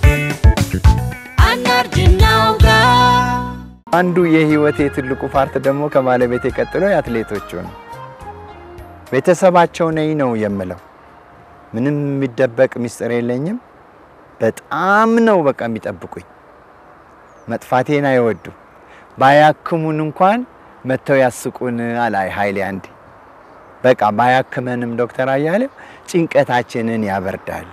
አንዱ የህይወቴ ትልቁ ፓርት ደግሞ ከባለቤቴ ቀጥሎ የአትሌቶቹ ነው። ቤተሰባቸው ነኝ ነው የምለው። ምንም የሚደበቅ ሚስጥር የለኝም። በጣም ነው በቃ የሚጠብቁኝ። መጥፋቴን አይወዱ። ባያክሙን እንኳን መጥተው ያስቁን አላይ ኃይሌ አንዴ በቃ ባያክመንም ዶክተር አያሌው ጭንቀታችንን ያበርዳል።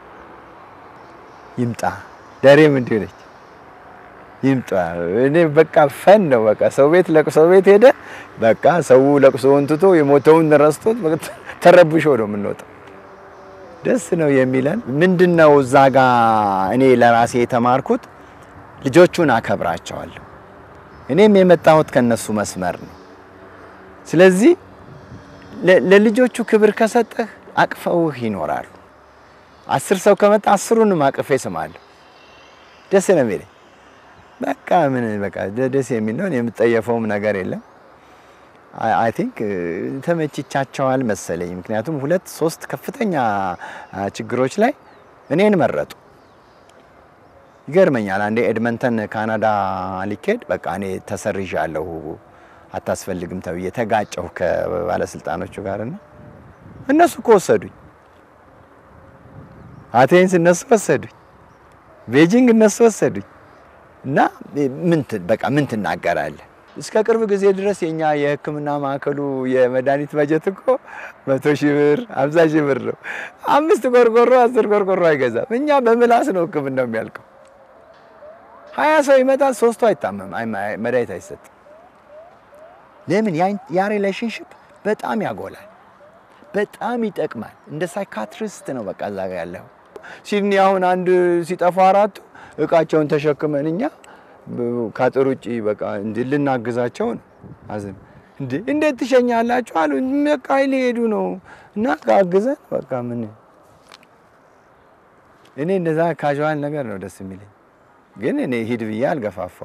ይምጣ ደሬም እንዲሁ ነች። ይምጣ እኔ በቃ ፈን ነው በቃ ሰው ቤት ለቅሶ ቤት ሄደ በቃ ሰው ለቅሶውን ትቶ የሞተውን ረስቶት ተረብሾ ነው የምንወጣው። ደስ ነው የሚለን። ምንድን ነው እዛ ጋ እኔ ለራሴ የተማርኩት ልጆቹን አከብራቸዋለሁ። እኔም የመጣሁት ከነሱ መስመር ነው። ስለዚህ ለልጆቹ ክብር ከሰጠህ አቅፈውህ ይኖራሉ። አስር ሰው ከመጣ አስሩንም አቅፌ ስማለሁ። ደስ ነው የሚለኝ። በቃ ምን በቃ ደስ የሚል ነው። የምጠየፈውም ነገር የለም። አይ ቲንክ ተመችቻቸዋል መሰለኝ። ምክንያቱም ሁለት ሶስት ከፍተኛ ችግሮች ላይ እኔን መረጡ። ይገርመኛል። አንዴ ኤድመንተን ካናዳ ሊኬድ በቃ እኔ ተሰርዣለሁ አታስፈልግም ተብዬ ተጋጨሁ ከባለስልጣኖቹ ጋርና እነሱ እኮ ወሰዱኝ። አቴንስ እነሱ ወሰዱኝ። ቤጂንግ እነሱ ወሰዱኝ። እና ምን በቃ ምን ትናገራለህ? እስከ ቅርብ ጊዜ ድረስ የኛ የሕክምና ማዕከሉ የመድኃኒት በጀት እኮ መቶ ሺህ ብር አምሳ ሺህ ብር ነው። አምስት ቆርቆሮ አስር ቆርቆሮ አይገዛም። እኛ በምላስ ነው ሕክምናው የሚያልቀው። ሀያ ሰው ይመጣል፣ ሶስቱ አይታመም፣ መድኃኒት አይሰጥም። ለምን? ያ ሪሌሽንሽፕ በጣም ያጎላል፣ በጣም ይጠቅማል። እንደ ሳይካትሪስት ነው በቃ እዛ ጋ ያለው። ሲድኒ አሁን አንድ ሲጠፋ አራቱ እቃቸውን ተሸክመን እኛ ከአጥር ውጭ በቃ እንዲ ልናግዛቸው ነው። አዝም እንዴ እንዴት ትሸኛላችሁ አሉ። በቃ ሊሄዱ ነው እና አግዘን በቃ ምን እኔ እንደዛ ካዥዋል ነገር ነው ደስ የሚለኝ። ግን እኔ ሂድ ብዬ አልገፋፋው።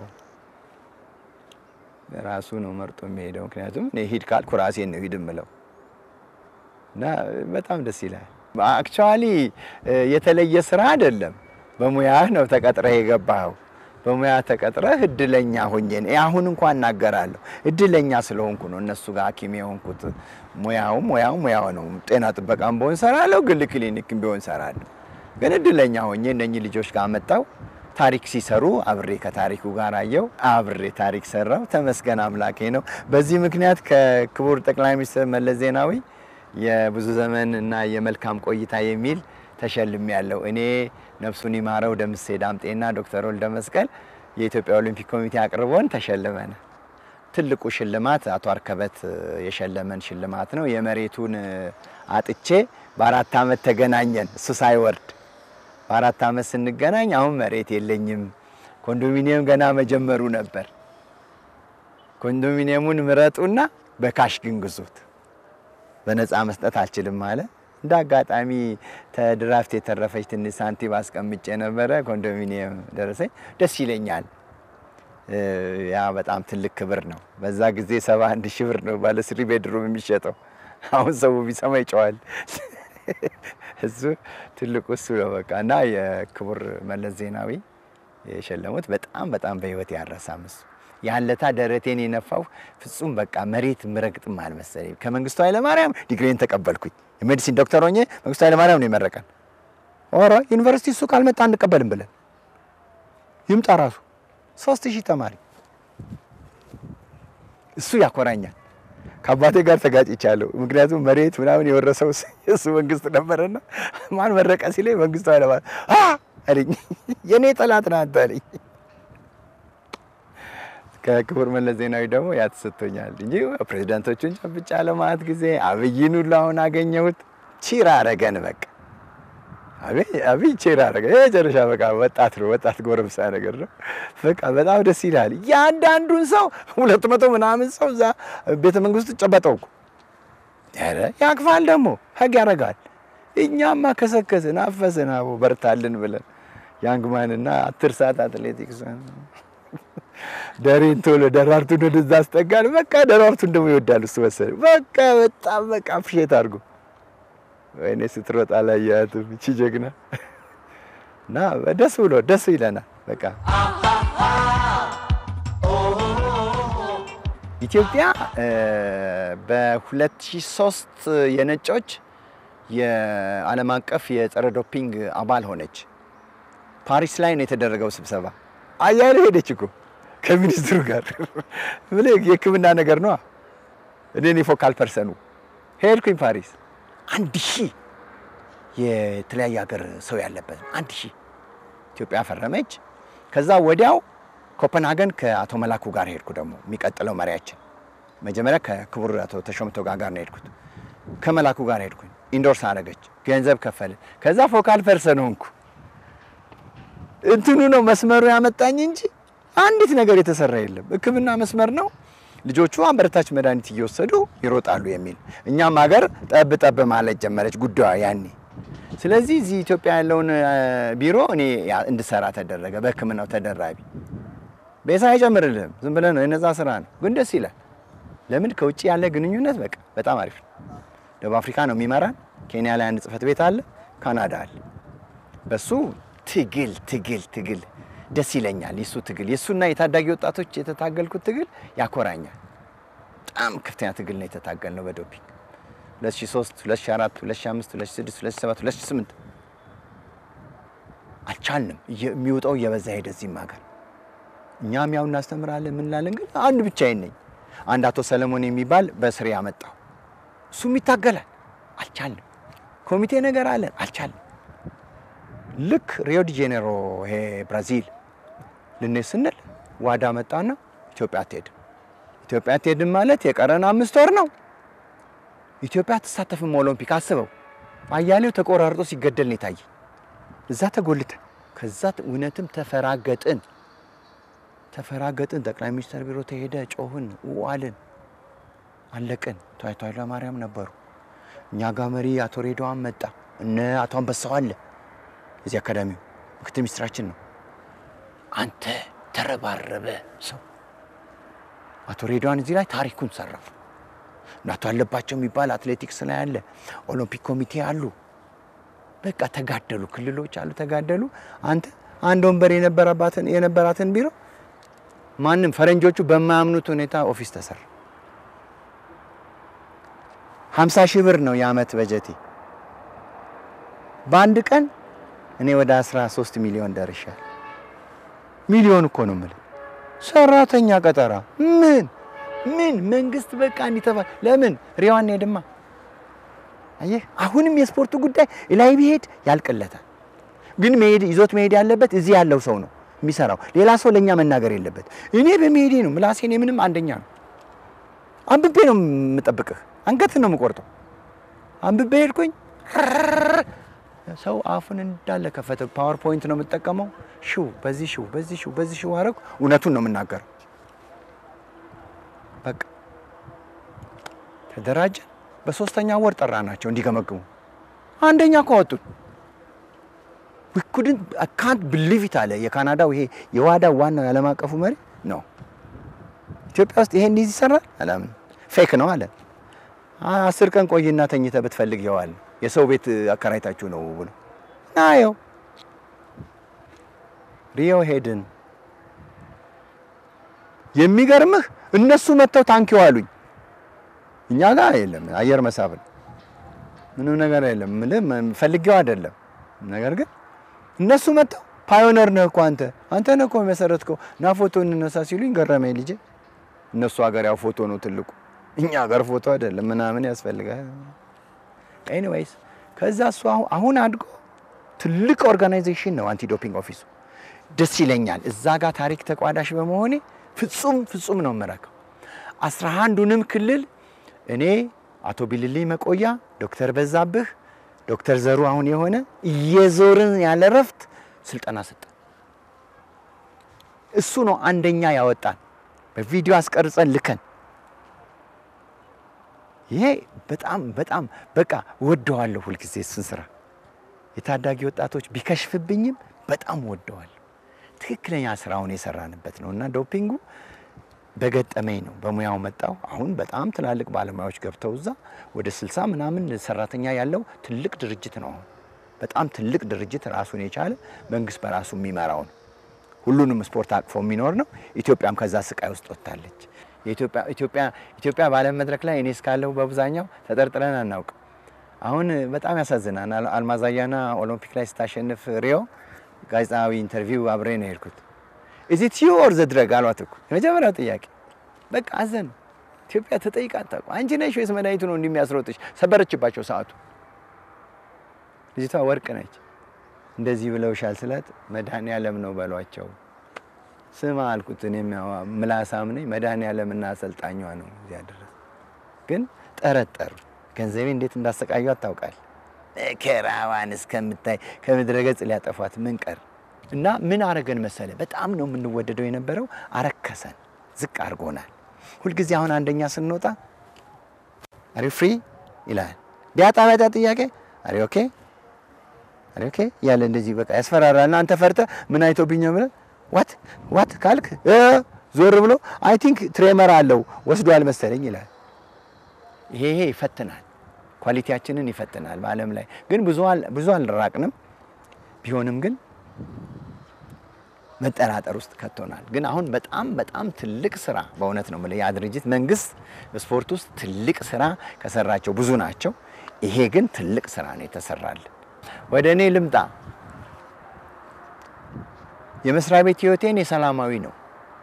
ራሱ ነው መርጦ የሚሄደው። ምክንያቱም እኔ ሂድ ካልኩ ራሴን ነው ሂድ የምለው እና በጣም ደስ ይላል። አክቹዋሊ የተለየ ስራ አይደለም። በሙያህ ነው ተቀጥረህ የገባኸው። በሙያ ተቀጥረህ እድለኛ ሆኜ አሁን እንኳን እናገራለሁ። እድለኛ ስለሆንኩ ነው እነሱ ጋር ሐኪም የሆንኩት። ሙያው ሙያው ሙያው ነው። ጤና ጥበቃም ቢሆን ሰራለሁ፣ ግል ክሊኒክም ቢሆን ሰራለሁ። ግን እድለኛ ሆኜ እነኚህ ልጆች ጋር መጣው ታሪክ ሲሰሩ አብሬ ከታሪኩ ጋር አየው፣ አብሬ ታሪክ ሰራው። ተመስገን አምላኬ ነው። በዚህ ምክንያት ከክቡር ጠቅላይ ሚኒስትር መለስ ዜናዊ የብዙ ዘመን እና የመልካም ቆይታ የሚል ተሸልሜ ያለው እኔ ነፍሱን ይማረው ደምሴ ዳምጤና ዶክተር ወልደ መስቀል የኢትዮጵያ ኦሊምፒክ ኮሚቴ አቅርቦን ተሸልመን። ትልቁ ሽልማት አቶ አርከበት የሸለመን ሽልማት ነው። የመሬቱን አጥቼ በአራት ዓመት ተገናኘን። እሱ ሳይወርድ በአራት ዓመት ስንገናኝ አሁን መሬት የለኝም፣ ኮንዶሚኒየም ገና መጀመሩ ነበር። ኮንዶሚኒየሙን ምረጡና በካሽ ግን ግዙት፣ በነፃ መስጠት አልችልም አለ። እንደ አጋጣሚ ተድራፍት የተረፈች ትንሽ ሳንቲም አስቀምጬ ነበረ። ኮንዶሚኒየም ደረሰኝ። ደስ ይለኛል። ያ በጣም ትልቅ ክብር ነው። በዛ ጊዜ ሰባ አንድ ሺህ ብር ነው ባለ ስሪ ቤድሩም የሚሸጠው። አሁን ሰው ቢሰማ ይጨዋል። እሱ ትልቁ እሱ ነው በቃ እና የክቡር መለስ ዜናዊ የሸለሙት በጣም በጣም በህይወት ያረሳም እሱ ያለታ ደረቴን የነፋው ፍጹም በቃ መሬት ምረግጥም አልመሰለኝ። ከመንግስቱ ኃይለማርያም ዲግሪን ተቀበልኩኝ። የሜዲሲን ዶክተር ሆኜ መንግስቱ ኃይለማርያም ነው የመረቀን። ኦሮ ዩኒቨርሲቲ እሱ ካልመጣ አንቀበልም ብለን ይምጣ ራሱ ሶስት ሺህ ተማሪ እሱ ያኮራኛል። ከአባቴ ጋር ተጋጭቻለሁ። ምክንያቱም መሬት ምናምን የወረሰው እሱ መንግስት ነበረና ማን መረቀ ሲለኝ መንግስቱ ኃይለማርያም አለኝ። የእኔ ጠላት ነህ አንተ አለኝ። ከክቡር መለስ ዜናዊ ደግሞ ያ ተሰጥቶኛል እንጂ ፕሬዚዳንቶቹን ጨብጫ ለማለት ጊዜ አብይን ሁሉ አሁን አገኘሁት። ቺር አረገን በቃ አብይ ቺር አረገን። የመጨረሻ በቃ ወጣት ነው ወጣት ጎረምሳ ነገር ነው። በቃ በጣም ደስ ይላል። ያንዳንዱን ሰው ሁለት መቶ ምናምን ሰው እዛ ቤተ መንግስት ጨበጠው እኮ ኧረ ያቅፋል ደግሞ ህግ ያደርጋል። እኛማ ከሰከስን አፈስን አቦ በርታልን ብለን ያንግማንና አስር ሰዓት አትሌቲክስ ደሬን ቶሎ ደራርቱን ወደዛ አስጠጋል። በቃ ደራርቱን ደግሞ ይወዳል እሱ መሰለኝ። በቃ በጣም በቃ አፕሼት አድርጎ ወይኔ ስትሮጥ አላየሃትም እቺ ጀግና እና ደስ ብሎ ደስ ይለናል። በቃ ኢትዮጵያ በ2003 የነጮች የዓለም አቀፍ የጸረ ዶፒንግ አባል ሆነች። ፓሪስ ላይ ነው የተደረገው ስብሰባ። አያሌ ሄደች እኮ ከሚኒስትሩ ጋር ምን የሕክምና ነገር ነው። እኔ ፎካል ፐርሰኑ ሄድኩኝ ፓሪስ። አንድ ሺህ የተለያየ ሀገር ሰው ያለበት አንድ ሺህ ኢትዮጵያ ፈረመች። ከዛ ወዲያው ኮፐንሃገን ከአቶ መላኩ ጋር ሄድኩ። ደግሞ የሚቀጥለው መሪያችን መጀመሪያ ከክቡር አቶ ተሾመ ቶጋ ጋር ነው ሄድኩት። ከመላኩ ጋር ሄድኩኝ። ኢንዶርስ አደረገች፣ ገንዘብ ከፈልን። ከዛ ፎካል ፐርሰን ሆንኩ። እንትኑ ነው መስመሩ ያመጣኝ እንጂ አንዲት ነገር የተሰራ የለም። ሕክምና መስመር ነው። ልጆቹ አበረታች መድኃኒት እየወሰዱ ይሮጣሉ የሚል እኛም ሀገር ጠብ ጠብ ማለት ጀመረች ጉዳዩ ያኔ። ስለዚህ እዚህ ኢትዮጵያ ያለውን ቢሮ እኔ እንድሰራ ተደረገ። በሕክምናው ተደራቢ ቤሳ አይጨምርልህም። ዝም ብለህ ነው የነዛ ስራ ነው፣ ግን ደስ ይላል። ለምን ከውጭ ያለ ግንኙነት በቃ በጣም አሪፍ ነው። ደቡብ አፍሪካ ነው የሚመራን። ኬንያ ላይ አንድ ጽህፈት ቤት አለ፣ ካናዳ አለ። በሱ ትግል ትግል ትግል ደስ ይለኛል። የሱ ትግል የሱና የታዳጊ ወጣቶች የተታገልኩት ትግል ያኮራኛል። በጣም ከፍተኛ ትግል ነው የተታገል ነው በዶፒንግ 2003፣ 2004፣ 2005፣ 2006፣ 2007፣ 2008 አልቻልንም። የሚወጣው እየበዛ ሄደ። እዚህም ሀገር እኛም ያው እናስተምራለን ምን እንላለን፣ ግን አንድ ብቻዬን ነኝ። አንድ አቶ ሰለሞን የሚባል በስሬ ያመጣው እሱም ይታገላል። አልቻልንም። ኮሚቴ ነገር አለን፣ አልቻልንም። ልክ ሪዮ ዲ ጄኔሮ ይሄ ብራዚል ልንሄድ ስንል ዋዳ መጣና ኢትዮጵያ አትሄድም። ኢትዮጵያ አትሄድም ማለት የቀረን አምስት ወር ነው። ኢትዮጵያ አትሳተፍም ኦሎምፒክ። አስበው፣ አያሌው ተቆራርጦ ሲገደል ነው የታየኝ። እዛ ተጎልተን ከዛ እውነትም ተፈራገጥን ተፈራገጥን። ጠቅላይ ሚኒስትር ቢሮ ተሄደ፣ ጮህን፣ ዋልን፣ አለቅን። አቶ ኃይለማርያም ነበሩ። እኛ ጋር መሪ አቶ ሬድዋን መጣ። እነ አቶ አንበሳው አለ የዚህ አካዳሚው ምክትል ሚኒስትራችን ነው። አንተ ተረባረበ ሰው አቶ ሬድዋን እዚህ ላይ ታሪኩን ሰራ። አቶ አለባቸው የሚባል አትሌቲክስ ላይ አለ፣ ኦሎምፒክ ኮሚቴ አሉ። በቃ ተጋደሉ፣ ክልሎች አሉ፣ ተጋደሉ። አንተ አንድ ወንበር የነበረባትን የነበራትን ቢሮ ማንም ፈረንጆቹ በማያምኑት ሁኔታ ኦፊስ ተሰራ። 50 ሺህ ብር ነው የአመት በጀቴ። በአንድ ቀን እኔ ወደ 13 ሚሊዮን ደርሻል። ሚሊዮን እኮ ነው የምልህ። ሰራተኛ ቀጠራ ምን ምን መንግስት በቃ እንዲተፋ ለምን ሪዋን ሄድማ። አየህ አሁንም የስፖርቱ ጉዳይ ላይ ቢሄድ ያልቅለታል። ግን መሄድ ይዞት መሄድ ያለበት እዚህ ያለው ሰው ነው የሚሰራው። ሌላ ሰው ለእኛ መናገር የለበት። እኔ በመሄዴ ነው ምላሴን ምንም አንደኛ ነው። አንብቤ ነው የምጠብቅህ፣ አንገትህን ነው የምቆርጠው። አንብቤ ሄድኩኝ ሰው አፉን እንዳለ ከፈተ። ፓወርፖይንት ነው የምጠቀመው። ሽው በዚህ ሽው በዚህ ሽው በዚህ ሽው አረግ እውነቱን ነው የምናገረው። በቃ ተደራጀን። በሶስተኛ ወር ጠራ ናቸው እንዲገመግሙ። አንደኛ እኮ ወጡን። ዊ ኩድንት አይ ካንት ብሊቭ ኢት አለ የካናዳው ይሄ የዋዳ ዋናው የዓለም አቀፉ መሪ ነው። ኢትዮጵያ ውስጥ ይሄ እንዲህ ይሰራል አላምን። ፌክ ነው አለ። አስር ቀን ቆይና ተኝተህ ብትፈልግ ይኸዋል የሰው ቤት አከራይታችሁ ነው ብሎ ናየው ሪዮ ሄድን። የሚገርምህ እነሱ መጥተው ታንኪው አሉኝ። እኛ ጋር የለም አየር መሳፍን ምንም ነገር የለም። ምልህ ፈልጌው አይደለም። ነገር ግን እነሱ መጥተው ፓዮነር ነህ እኮ አንተ አንተ ነህ እኮ የመሰረትከው ና ፎቶ እንነሳ ሲሉኝ ገረመኝ ልጄ። እነሱ ሀገር ያው ፎቶ ነው ትልቁ፣ እኛ ሀገር ፎቶ አይደለም ምናምን ያስፈልጋል። ኤኒዌይስ ከዛ እሱ አሁን አድጎ ትልቅ ኦርጋናይዜሽን ነው አንቲ ዶፒንግ ኦፊሱ። ደስ ይለኛል እዛ ጋር ታሪክ ተቋዳሽ በመሆኔ ፍጹም ፍጹም ነው የምረከው። አስራ አንዱንም ክልል እኔ አቶ ቢልልኝ መቆያ፣ ዶክተር በዛብህ፣ ዶክተር ዘሩ አሁን የሆነ እየዞርን ያለ ረፍት ስልጠና ሰጠን። እሱ ነው አንደኛ ያወጣን በቪዲዮ አስቀርጸን ልከን ይሄ በጣም በጣም በቃ ወደዋለሁ። ሁልጊዜ እሱን ስራ የታዳጊ ወጣቶች ቢከሽፍብኝም በጣም ወደዋለሁ። ትክክለኛ ስራውን የሰራንበት ነው እና ዶፒንጉ በገጠመኝ ነው በሙያው መጣው። አሁን በጣም ትላልቅ ባለሙያዎች ገብተው እዛ ወደ ስልሳ ምናምን ሰራተኛ ያለው ትልቅ ድርጅት ነው። አሁን በጣም ትልቅ ድርጅት ራሱን የቻለ መንግስት በራሱ የሚመራው ነው። ሁሉንም ስፖርት አቅፎ የሚኖር ነው። ኢትዮጵያም ከዛ ስቃይ ውስጥ ወጥታለች። ኢትዮጵያ በዓለም መድረክ ላይ እኔ እስካለሁ በአብዛኛው ተጠርጥረን አናውቅም። አሁን በጣም ያሳዝናል። አልማዝ አያና ኦሎምፒክ ላይ ስታሸንፍ ሪዮ ጋዜጣዊ ኢንተርቪው አብሬ ነው የሄድኩት። ኢዚት ዩ ኦር ዘ ድረግ አሏት እኮ የመጀመሪያው ጥያቄ። በቃ አዘን ኢትዮጵያ ተጠይቃ አታውቅም። አንቺ ነሽ ወይስ መድኃኒቱ ነው እንደሚያስሮጥሽ? ሰበረችባቸው ሰዓቱ። ልጅቷ ወርቅ ነች። እንደዚህ ብለውሻል ስላት መድኃኔዓለም ነው በሏቸው ስማ አልኩት። እኔም ያው ምላሳም ነኝ። መድኃኔዓለምና አሰልጣኟ ነው እዚያ ድረስ ግን ጠረጠሩ። ገንዘቤ እንዴት እንዳሰቃዩ አታውቃል። መከራዋን እስከምታይ ከምድረ ገጽ ሊያጠፏት ምን ቀር እና ምን አረገን መሰለ፣ በጣም ነው የምንወደደው የነበረው። አረከሰን፣ ዝቅ አድርጎናል። ሁልጊዜ አሁን አንደኛ ስንወጣ አሪ ፍሪ ይላል። ቢያጣ ቢያጣ ጥያቄ አሪ ኦኬ አሪ ኦኬ ያለ እንደዚህ በቃ ያስፈራራልና አንተ ፈርተ ምን አይቶብኝ ብለህ ዋት ዋት ካልክ ዞር ብሎ አይ ቲንክ ትሬመር አለው ወስዷል መሰለኝ ይላል። ይሄ ይሄ ይፈትናል፣ ኳሊቲያችንን ይፈትናል። በዓለም ላይ ግን ብዙ ብዙ አልራቅንም። ቢሆንም ግን መጠራጠር ውስጥ ከቶናል። ግን አሁን በጣም በጣም ትልቅ ስራ በእውነት ነው የምልህ ያ ድርጅት መንግስት በስፖርት ውስጥ ትልቅ ስራ ከሰራቸው ብዙ ናቸው። ይሄ ግን ትልቅ ስራ ነው የተሰራልን። ወደ እኔ ልምጣ። የመስሪያ ቤት ህይወቴን የሰላማዊ ነው።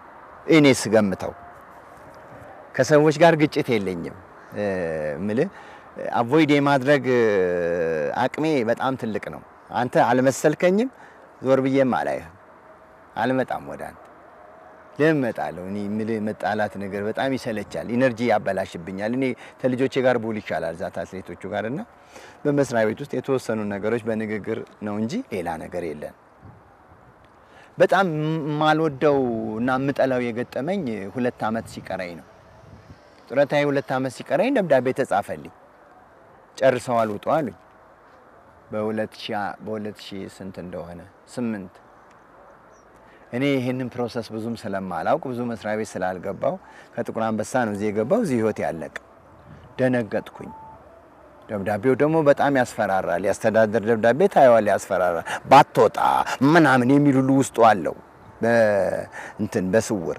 እኔ ስገምተው ከሰዎች ጋር ግጭት የለኝም ምልህ አቮይድ የማድረግ አቅሜ በጣም ትልቅ ነው። አንተ አልመሰልከኝም፣ ዞር ብዬም አላይህም፣ አልመጣም ወደ አንተ ለምን እመጣለሁ? እኔ የምልህ መጣላት ነገር በጣም ይሰለቻል፣ ኢነርጂ ያበላሽብኛል። እኔ ከልጆቼ ጋር ቡል ይቻላል ዛት አትሌቶቹ ጋር እና በመስሪያ ቤት ውስጥ የተወሰኑ ነገሮች በንግግር ነው እንጂ ሌላ ነገር የለን። በጣም የማልወደው እና የምጠላው የገጠመኝ ሁለት ዓመት ሲቀረኝ ነው። ጡረታዬ ሁለት ዓመት ሲቀረኝ ደብዳቤ ተጻፈልኝ። ጨርሰዋል ውጡ አሉኝ። በሁለት ሺህ ስንት እንደሆነ ስምንት እኔ ይህንን ፕሮሰስ ብዙም ስለማላውቅ ብዙ መስሪያ ቤት ስላልገባው ከጥቁር አንበሳ ነው እዚህ የገባው። እዚህ ህይወት ያለቅ ደነገጥኩኝ። ደብዳቤው ደግሞ በጣም ያስፈራራል። ያስተዳደር ደብዳቤ ታየዋል፣ ያስፈራራል። ባትወጣ ምናምን የሚል ሁሉ ውስጡ አለው እንትን በስውር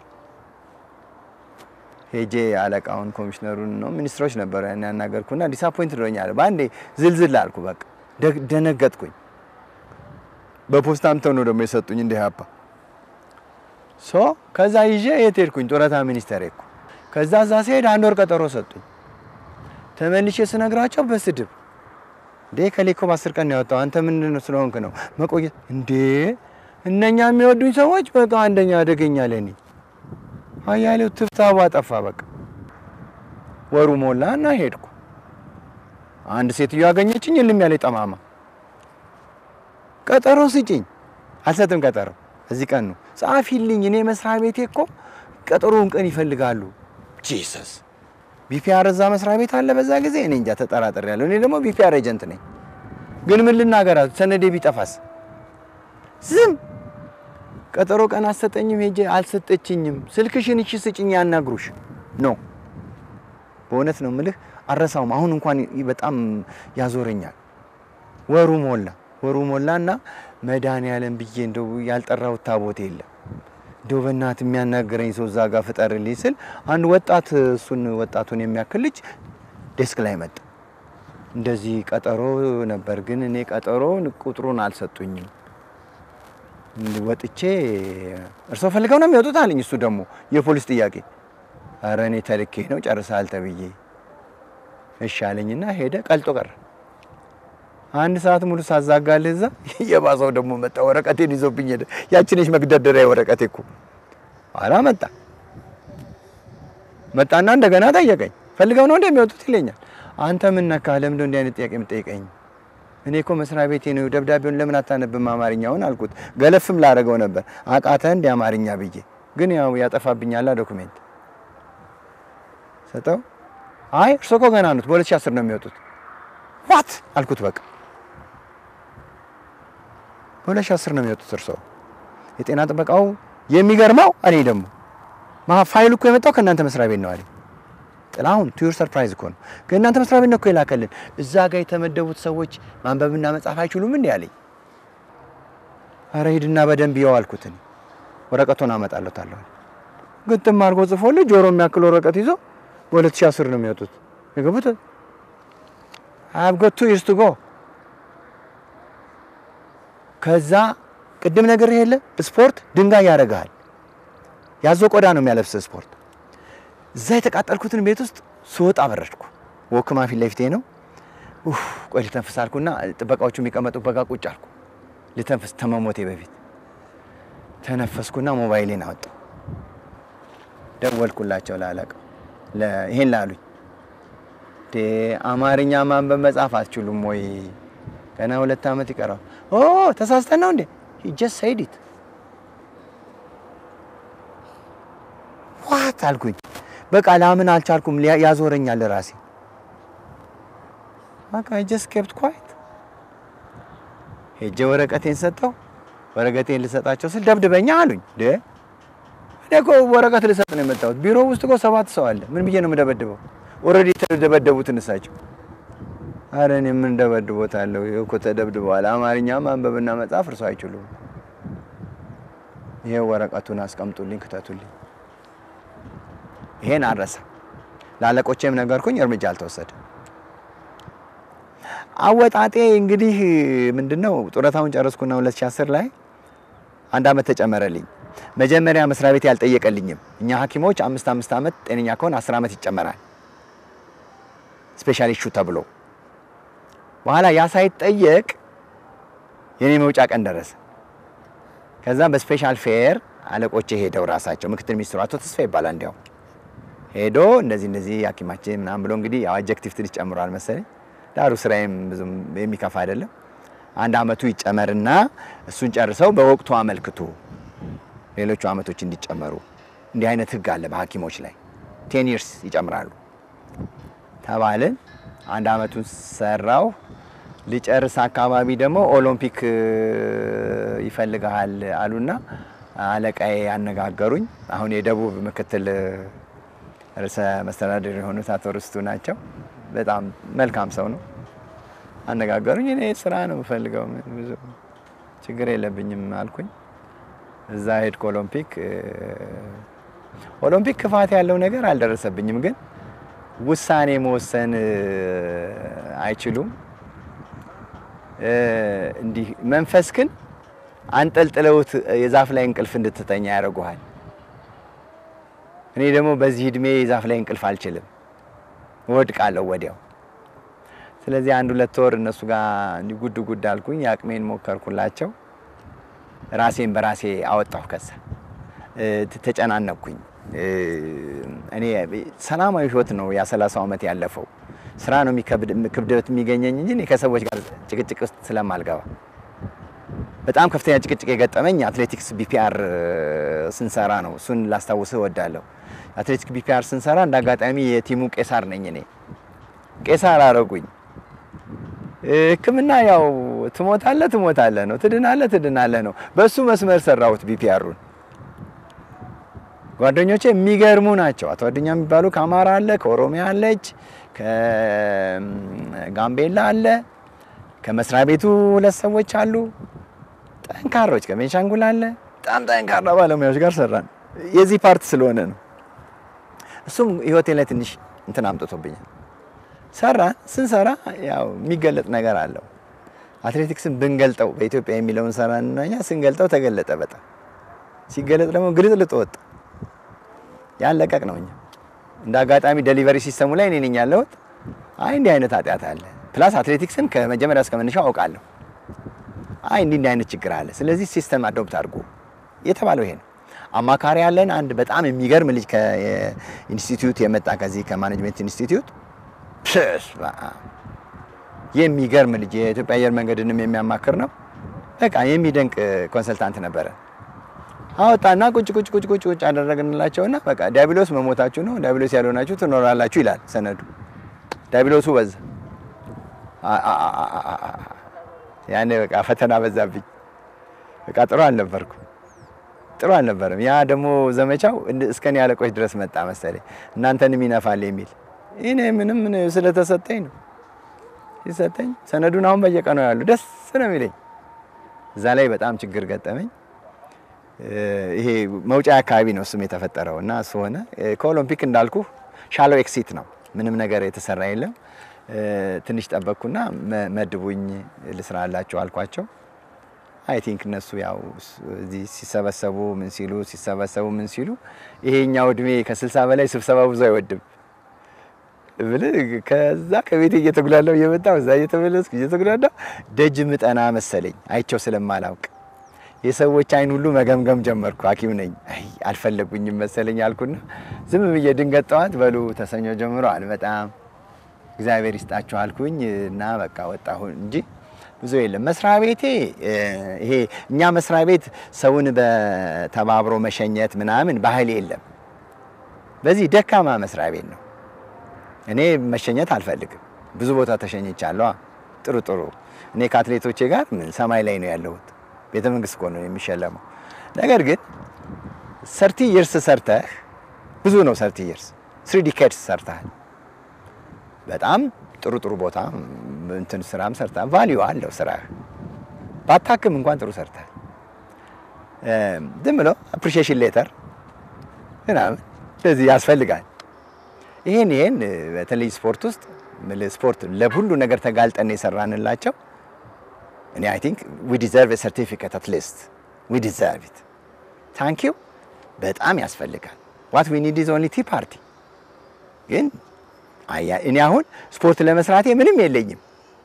ሄጄ አለቃውን ኮሚሽነሩን ነው ሚኒስትሮች ነበሩ ያን ያናገርኩና ዲስአፖይንት ዶኛል። በአንዴ ዝልዝል አልኩ። በቃ ደነገጥኩኝ። በፖስታም ነው ደግሞ የሰጡኝ እንደ ያባ ሶ ከዛ ይዤ የት ሄድኩኝ? ጡረታ ሚኒስቴር ሄድኩ። ከዛ እዛ ሲሄድ አንድ ወር ቀጠሮ ሰጡኝ። ተመልሼ ስነግራቸው በስድብ እንዴ ከሌኮ በአስር ቀን ነው ያወጣው አንተ ምንድን ነው ስለሆንክ ነው መቆየት እንዴ እነኛ የሚወዱኝ ሰዎች በቃ አንደኛ አደገኛ ለኔ አያሌው ትፍታቡ አጠፋ። በቃ ወሩ ሞላ እና ሄድኩ። አንድ ሴትዮ አገኘችኝ፣ እልም ያለ ጠማማ ቀጠሮ ስጭኝ። አልሰጥም ቀጠሮ እዚህ ቀን ነው ጻፊልኝ። እኔ መስሪያ ቤቴ እኮ ቀጠሮውን ቀን ይፈልጋሉ። ጂሰስ ቢፒአር እዛ መስሪያ ቤት አለ በዛ ጊዜ እኔ እንጃ ተጠራጥሬ ያለሁ። እኔ ደግሞ ቢፒአር ኤጀንት ነኝ። ግን ምን ልናገራት? ሰነዴ ቢጠፋስ? ዝም ቀጠሮ ቀን አሰጠኝም። ሄጄ አልሰጠችኝም። ስልክሽን እሺ ስጭኝ ያናግሩሽ ነው። በእውነት ነው ምልህ አረሳውም። አሁን እንኳን በጣም ያዞረኛል። ወሩ ሞላ ወሩ ሞላና መድኃኒዓለም ብዬ እንደው ያልጠራሁት ታቦት የለም። እንደው በእናት የሚያናገረኝ ሰው እዛ ጋር ፍጠርልኝ ስል አንድ ወጣት እሱን ወጣቱን የሚያክል ልጅ ዴስክ ላይ መጣ። እንደዚህ ቀጠሮ ነበር፣ ግን እኔ ቀጠሮ ቁጥሩን አልሰጡኝም። ወጥቼ እርስዎ ፈልገው ነው የሚወጡት አለኝ። እሱ ደግሞ የፖሊስ ጥያቄ፣ ኧረ እኔ ተልኬ ነው ጨርሰሃል ተብዬ እሺ አለኝና ሄደ። ቀልጦ ቀረ። አንድ ሰዓት ሙሉ ሳዛጋልህ እዛ የባሰው ደግሞ መጣ። ወረቀቴን ይዞብኝ ሄደ። ያችነች መግደርደሪያ ወረቀቴ እኮ ኋላ መጣ መጣና እንደገና ጠየቀኝ። ፈልገው ነው እንደሚወጡት ይለኛል። አንተ ምን ነካህ? ለምን እንዲህ አይነት ጥያቄ የምጠይቀኝ? እኔ እኮ መስሪያ ቤቴ ነው። ደብዳቤውን ለምን አታነብም አማርኛውን አልኩት። ገለፍም ላደርገው ነበር አቃተህ እንደ አማርኛ ብዬ፣ ግን ያው ያጠፋብኛላ ዶኩሜንት ሰጠው። አይ እርሶ እኮ ገና ኑት፣ በ2010 ነው የሚወጡት። ዋት አልኩት። በቃ በ2010 ነው የሚወጡት እርሶ የጤና ጥበቃው። የሚገርመው እኔ ደግሞ ፋይሉ እኮ የመጣው ከእናንተ መስሪያ ቤት ነው አለኝ። ጥላሁን ቱ ዩር ሰርፕራይዝ እኮ ነው ከእናንተ መስሪያ ቤት ነው እኮ የላከልን። እዛ ጋር የተመደቡት ሰዎች ማንበብና መጻፍ አይችሉም እንዴ አለኝ። ኧረ ሂድና በደንብ ይኸው አልኩት። እኔ ወረቀቱን አመጣለታለሁ። ግጥም አድርጎ ጽፎልኝ ጆሮ የሚያክል ወረቀት ይዞ በ2010 ነው የሚወጡት የገቡት። አብ ጎቱ ይርስ ቱ ጎ ከዛ ቅድም ነገር የለ ስፖርት ድንጋይ ያደርግሃል። ያዞ ቆዳ ነው የሚያለብስ ስፖርት። እዛ የተቃጠልኩትን ቤት ውስጥ ስወጣ በረድኩ። ወክማ ፊት ለፊቴ ነው። ኡፍ ቆይ ልተንፍስ አልኩና ጥበቃዎቹ የሚቀመጡበት ጋር ቁጭ አልኩ። ልተንፍስ ተመሞቴ በፊት ተነፈስኩና ሞባይሌን አወጣሁ። ደወልኩላቸው ላለቀው ይሄን ላሉኝ አማርኛ ማንበብ መጻፍ አትችሉም ወይ? ገና ሁለት ዓመት ይቀራል። ኦ ተሳስተን ነው እንዴ? ጀስት ሰይዲት ዋት አልኩኝ። በቃ ላምን አልቻልኩም። ያዞረኛል ራሴ በቃ ጀስት ኬፕት ኳይት። ሄጄ ወረቀቴን ሰጠው። ወረቀቴን ልሰጣቸው ስል ደብድበኛ አሉኝ። እኔ እኮ ወረቀት ልሰጥ ነው የመጣሁት። ቢሮ ውስጥ እኮ ሰባት ሰው አለ። ምን ብዬ ነው የምደበድበው? ኦልሬዲ ተደበደቡትን እሳቸው። አረ እኔ ምን ደበድቦታለሁ? እኮ ተደብድበዋል። አማርኛ ማንበብና መጻፍ እርሶ አይችሉም። ይሄ ወረቀቱን አስቀምጡልኝ፣ ክተቱልኝ። ይሄን አረሳ። ለአለቆቼም ነገርኩኝ፣ እርምጃ አልተወሰደም። አወጣጤ እንግዲህ ምንድነው ጡረታውን ጨረስኩና 2010 ላይ አንድ አመት ተጨመረልኝ። መጀመሪያ መስሪያ ቤት ያልጠየቀልኝም እኛ ሐኪሞች አምስት አምስት ዓመት ጤነኛ ከሆን አስር ዓመት ይጨመራል ስፔሻል ኢሹ ተብሎ በኋላ ያ ሳይጠየቅ የኔ መውጫ ቀን ደረሰ። ከዛም በስፔሻል ፌር አለቆቼ ሄደው ራሳቸው ምክትል ሚኒስትሩ አቶ ተስፋ ይባላል እንዲያው ሄዶ እንደዚህ እንደዚህ ሐኪማችን ምናምን ብሎ እንግዲህ ያው አጀክቲቭ ትንሽ ጨምሯል መሰለኝ። ዳሩ ስራዬም ብዙም የሚከፋ አይደለም። አንድ አመቱ ይጨመርና እሱን ጨርሰው በወቅቱ አመልክቱ ሌሎቹ አመቶች እንዲጨመሩ እንዲህ አይነት ህግ አለ በሐኪሞች ላይ ቴን ይርስ ይጨምራሉ ተባልን። አንድ አመቱን ሰራው። ሊጨርስ አካባቢ ደግሞ ኦሎምፒክ ይፈልግሃል አሉና አለቃዬ ያነጋገሩኝ። አሁን የደቡብ ምክትል ርዕሰ መስተዳድር የሆኑት አቶ ርስቱ ናቸው። በጣም መልካም ሰው ነው። አነጋገሩኝ። እኔ ስራ ነው የምፈልገው፣ ብዙ ችግር የለብኝም አልኩኝ። እዛ ሄድኩ ኦሎምፒክ። ኦሎምፒክ ክፋት ያለው ነገር አልደረሰብኝም፣ ግን ውሳኔ መወሰን አይችሉም። እንዲህ መንፈስ ግን አንጠልጥለውት የዛፍ ላይ እንቅልፍ እንድትተኛ ያደርጉሃል። እኔ ደግሞ በዚህ እድሜ የዛፍ ላይ እንቅልፍ አልችልም፣ እወድቃለሁ ወዲያው። ስለዚህ አንድ ሁለት ወር እነሱ ጋር እንዲህ ጉድ ጉድ አልኩኝ። የአቅሜን ሞከርኩላቸው። ራሴን በራሴ አወጣሁ። ከዛ ተጨናነቅኩኝ። እኔ ሰላማዊ ህይወት ነው ያ ሰላሳው ዓመት ያለፈው። ስራ ነው ክብደት የሚገኘኝ እንጂ እኔ ከሰዎች ጋር ጭቅጭቅ ውስጥ ስለማልገባ በጣም ከፍተኛ ጭቅጭቅ የገጠመኝ አትሌቲክስ ቢፒአር ስንሰራ ነው። እሱን ላስታውስህ እወዳለሁ። አትሌቲክስ ቢፒአር ስንሰራ እንደ አጋጣሚ የቲሙ ቄሳር ነኝ እኔ። ቄሳር አረጉኝ። ሕክምና ያው ትሞታለህ ትሞታለህ ነው፣ ትድናለህ ትድናለህ ነው። በሱ መስመር ሰራሁት ቢፒአሩን። ጓደኞቼ የሚገርሙ ናቸው። አቶ አዱኛ የሚባሉ ከአማራ አለ፣ ከኦሮሚያ አለች፣ ከጋምቤላ አለ፣ ከመስሪያ ቤቱ ሁለት ሰዎች አሉ ጠንካሮች ከቤንሻንጉል አለ። በጣም ጠንካራ ባለሙያዎች ጋር ሰራን። የዚህ ፓርት ስለሆነ ነው። እሱም ህይወቴ ላይ ትንሽ እንትን አምጥቶብኛል። ሰራን። ስንሰራ ያው የሚገለጥ ነገር አለው። አትሌቲክስን ብንገልጠው በኢትዮጵያ የሚለውን ሰራን እና እኛ ስንገልጠው ተገለጠ። በጣም ሲገለጥ ደግሞ ግልጥልጥ ወጣ። ያን ለቀቅ ነው። እኛ እንደ አጋጣሚ ዴሊቨሪ ሲስተሙ ላይ እኔ ነኝ ያለሁት። አይ እንዲህ አይነት ኃጢአት አለ። ፕላስ አትሌቲክስን ከመጀመሪያ እስከ መነሻው አውቃለሁ። አይ እንዲህ እንዲህ አይነት ችግር አለ። ስለዚህ ሲስተም አዶፕት አድርጎ የተባለው ይሄ ነው። አማካሪ ያለን አንድ በጣም የሚገርም ልጅ ከኢንስቲትዩት የመጣ ከዚህ ከማኔጅመንት ኢንስቲትዩት የሚገርም ልጅ የኢትዮጵያ አየር መንገድንም የሚያማክር ነው። በቃ የሚደንቅ ኮንሰልታንት ነበረ። አወጣና ቁጭ ቁጭ ቁጭ ቁጭ ቁጭ አደረግንላቸውና በቃ ዲያብሎስ መሞታችሁ ነው፣ ዲያብሎስ ያልሆናችሁ ትኖራላችሁ ይላል ሰነዱ። ዲያብሎሱ በዛ። ያኔ በቃ ፈተና በዛብኝ። በቃ ጥሩ አልነበርኩ ጥሩ አልነበረም። ያ ደግሞ ዘመቻው እስከኔ አለቆች ድረስ መጣ መሰለኝ እናንተንም ይነፋል የሚል እኔ ምንም ስለተሰጠኝ ነው ሲሰጠኝ ሰነዱን አሁን በየቀኑ ያሉ ደስ ነው የሚለኝ። እዛ ላይ በጣም ችግር ገጠመኝ። ይሄ መውጫ አካባቢ ነው እሱም የተፈጠረው እና እሱ ሆነ። ከኦሎምፒክ እንዳልኩ ሻሎ ኤክሲት ነው፣ ምንም ነገር የተሰራ የለም። ትንሽ ጠበቅኩና መድቡኝ ልስራላቸው አልኳቸው። አይ ቲንክ እነሱ ያው እዚህ ሲሰበሰቡ ምን ሲሉ ሲሰበሰቡ ምን ሲሉ ይሄኛው እድሜ ከስልሳ በላይ ስብሰባ ብዙ አይወድም ብልህ ከዛ ከቤቴ እየተጉላለው እየመጣሁ እዛ እየተመለስኩ እየተጉላለው ደጅ ምጠና መሰለኝ አይቸው ስለማላውቅ የሰዎች አይን ሁሉ መገምገም ጀመርኩ። ሐኪም ነኝ አይ አልፈለጉኝም መሰለኝ አልኩና ዝም ብዬ ድንገት ጠዋት በሉ ተሰኞ ጀምሮ አልመጣም እግዚአብሔር ይስጣችሁ አልኩኝ እና በቃ ወጣሁ እንጂ ብዙ የለም። መስሪያ ቤቴ ይሄ እኛ መስሪያ ቤት ሰውን በተባብሮ መሸኘት ምናምን ባህል የለም። በዚህ ደካማ መስሪያ ቤት ነው። እኔ መሸኘት አልፈልግም። ብዙ ቦታ ተሸኝቻለሁ። ጥሩ ጥሩ እኔ ከአትሌቶቼ ጋር ምን ሰማይ ላይ ነው ያለሁት። ቤተ መንግስት እኮ ነው የሚሸለመው። ነገር ግን ሰርቲ ይርስ ሰርተህ ብዙ ነው ሰርቲ ይርስ ስሪ ዲኬድስ ሰርተሃል። በጣም ጥሩ ጥሩ ቦታ እንትን ስራም ሰርተሃል። ቫሊዩ አለው ስራ ባታክም እንኳን ጥሩ ሰርተሃል። ዝም ብሎ አፕሪሺዬሽን ሌተር ምናምን እንደዚህ ያስፈልጋል። ይሄን ይሄን በተለይ ስፖርት ውስጥ ስፖርት ለሁሉ ነገር ተጋልጠን የሰራንላቸው እኔ አይ ቲንክ ዊ ዲዘርቭ ሰርቲፊኬት አት ሊስት ዊ ዲዘርቭ ኢት ታንኪዩ በጣም ያስፈልጋል። ዋት ዊ ኒድ ኢዝ ኦንሊ ቲ ፓርቲ። ግን አያ- እኔ አሁን ስፖርት ለመስራቴ ምንም የለኝም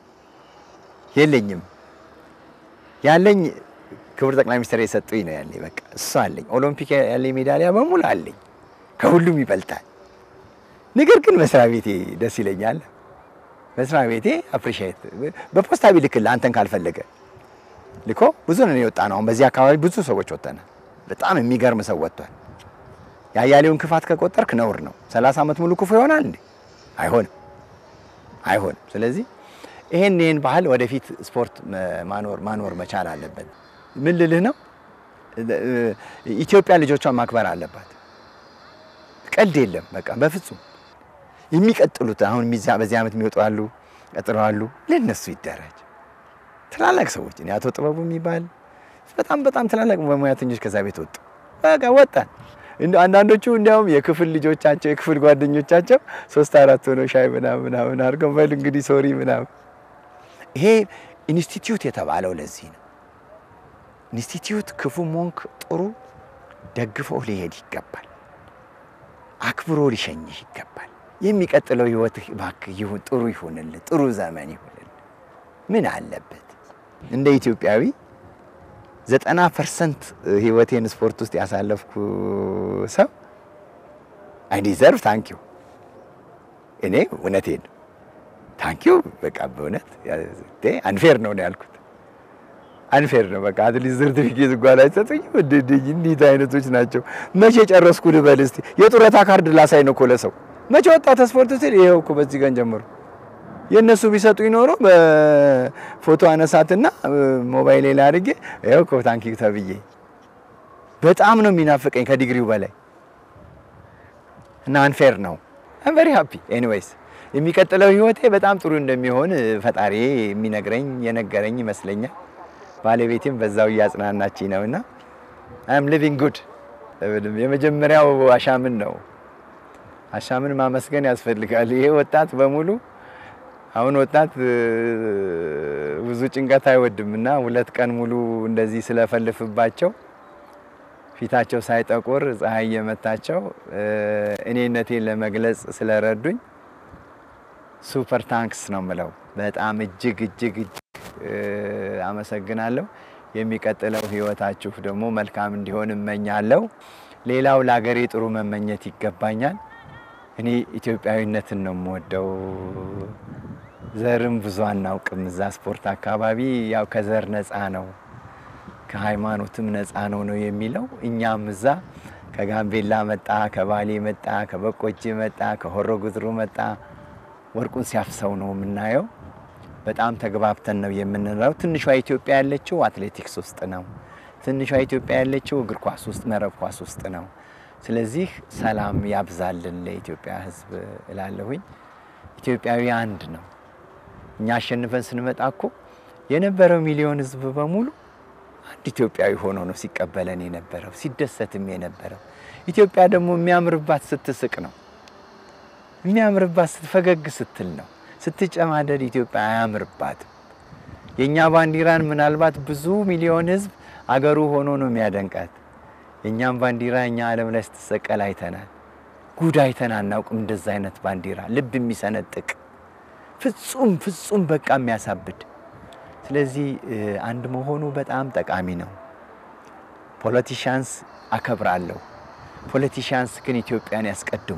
የለኝም ያለኝ ክቡር ጠቅላይ ሚኒስትር የሰጡኝ ነው ያለኝ። በቃ እሱ አለኝ። ኦሎምፒክ ያለኝ ሜዳሊያ በሙሉ አለኝ፣ ከሁሉም ይበልጣል። ነገር ግን መስሪያ ቤቴ ደስ ይለኛል። መስሪያ ቤቴ አፕሪሺየት በፖስታ ቢልክልህ አንተን ካልፈለገ ልኮ ብዙ ነን የወጣ ነው። አሁን በዚህ አካባቢ ብዙ ሰዎች ወጥተናል። በጣም የሚገርም ሰው ወጥቷል። የአያሌውን ክፋት ከቆጠርክ ነውር ነው። ሰላሳ ዓመት ሙሉ ክፉ ይሆናል እንዴ? አይሆንም፣ አይሆንም። ስለዚህ ይሄን ይሄን ባህል ወደፊት ስፖርት ማኖር ማኖር መቻል አለበት። ምን ልልህ ነው፣ ኢትዮጵያ ልጆቿን ማክበር አለባት። ቀልድ የለም። በቃ በፍጹም የሚቀጥሉት አሁን የሚዛ- በዚህ ዓመት የሚወጡ አሉ፣ ቀጥለው አሉ፣ ለነሱ ይደረጅ። ትላላቅ ሰዎች እኔ አቶ ጥበቡ የሚባል በጣም በጣም ትላላቅ በሙያተኞች ከዛ ቤት ወጡ። በቃ ወጣን። እንደ አንዳንዶቹ እንዲያውም የክፍል ልጆቻቸው የክፍል ጓደኞቻቸው ሶስት አራት ሆነው ሻይ ምናምን ምናምን አድርገው በል እንግዲህ ሶሪ ምናምን። ይሄ ኢንስቲትዩት የተባለው ለዚህ ነው። ኢንስቲትዩት ክፉ ሞንክ ጥሩ ደግፈው ሊሄድ ይገባል። አክብሮ ሊሸኝህ ይገባል። የሚቀጥለው ህይወትህ እባክህ ይሁን ጥሩ ይሁንልህ፣ ጥሩ ዘመን ይሁንልህ። ምን አለበት እንደ ኢትዮጵያዊ ዘጠና ፐርሰንት ህይወቴን ስፖርት ውስጥ ያሳለፍኩ ሰው አይ ዲዘርቭ ታንኪዩ። እኔ እውነቴን ነው ታንኪዩ። በቃ በእውነት አንፌር ነው ነው ያልኩት። አንፌር ነው በቃ አትሊስት ሰርቲፊኬት እንኳን አይሰጡኝም። እንዴት አይነቶች ናቸው? መቼ ጨረስኩ ልበል እስቲ? የጡረታ ካርድ ላሳይ ነው እኮ ለሰው መቼ ወጣ ተስፖርት ስል ይኸው እኮ በዚህ ቀን ጀምሮ የእነሱ ቢሰጡ ይኖሮ በፎቶ አነሳትና ሞባይሌ ላይ አድርጌ ይኸው እኮ ታንኪዩ ተብዬ በጣም ነው የሚናፍቀኝ ከዲግሪው በላይ እና አንፌር ነው። አም ቨሪ ሃፒ ኤኒዌይስ የሚቀጥለው ህይወቴ በጣም ጥሩ እንደሚሆን ፈጣሪ የሚነግረኝ የነገረኝ ይመስለኛል። ባለቤቴም በዛው እያጽናናችኝ ነውና አም ሊቪንግ ጉድ። የመጀመሪያው አሻምን ነው። አሻምን ማመስገን ያስፈልጋል። ይሄ ወጣት በሙሉ አሁን ወጣት ብዙ ጭንቀት አይወድም እና ሁለት ቀን ሙሉ እንደዚህ ስለፈልፍባቸው ፊታቸው ሳይጠቁር ፀሐይ የመታቸው እኔነቴን ለመግለጽ ስለረዱኝ ሱፐር ታንክስ ነው ምለው። በጣም እጅግ እጅግ እጅግ አመሰግናለሁ። የሚቀጥለው ህይወታችሁ ደግሞ መልካም እንዲሆን እመኛለሁ። ሌላው ለሀገሬ ጥሩ መመኘት ይገባኛል። እኔ ኢትዮጵያዊነትን ነው የምወደው። ዘርም ብዙ አናውቅም። እዛ ስፖርት አካባቢ ያው ከዘር ነፃ ነው ከሃይማኖትም ነፃ ነው ነው የሚለው። እኛም እዛ ከጋምቤላ መጣ፣ ከባሌ መጣ፣ ከበቆጂ መጣ፣ ከሆሮ ጉድሩ መጣ፣ ወርቁን ሲያፍሰው ነው የምናየው። በጣም ተግባብተን ነው የምንለው። ትንሿ ኢትዮጵያ ያለችው አትሌቲክስ ውስጥ ነው። ትንሿ ኢትዮጵያ ያለችው እግር ኳስ ውስጥ፣ መረብ ኳስ ውስጥ ነው። ስለዚህ ሰላም ያብዛልን ለኢትዮጵያ ሕዝብ እላለሁኝ። ኢትዮጵያዊ አንድ ነው። እኛ አሸንፈን ስንመጣ እኮ የነበረው ሚሊዮን ሕዝብ በሙሉ አንድ ኢትዮጵያዊ ሆኖ ነው ሲቀበለን የነበረው ሲደሰትም የነበረው። ኢትዮጵያ ደግሞ የሚያምርባት ስትስቅ ነው። የሚያምርባት ስትፈገግ ስትል ነው። ስትጨማደድ ኢትዮጵያ አያምርባትም። የእኛ ባንዲራን ምናልባት ብዙ ሚሊዮን ሕዝብ አገሩ ሆኖ ነው የሚያደንቃት። የእኛም ባንዲራ እኛ ዓለም ላይ ስትሰቀል አይተናል። ጉድ አይተን አናውቅም። እንደዛ አይነት ባንዲራ ልብ የሚሰነጥቅ ፍጹም ፍጹም በቃ የሚያሳብድ ስለዚህ አንድ መሆኑ በጣም ጠቃሚ ነው። ፖለቲሻንስ አከብራለሁ። ፖለቲሻንስ ግን ኢትዮጵያን ያስቀድሙ።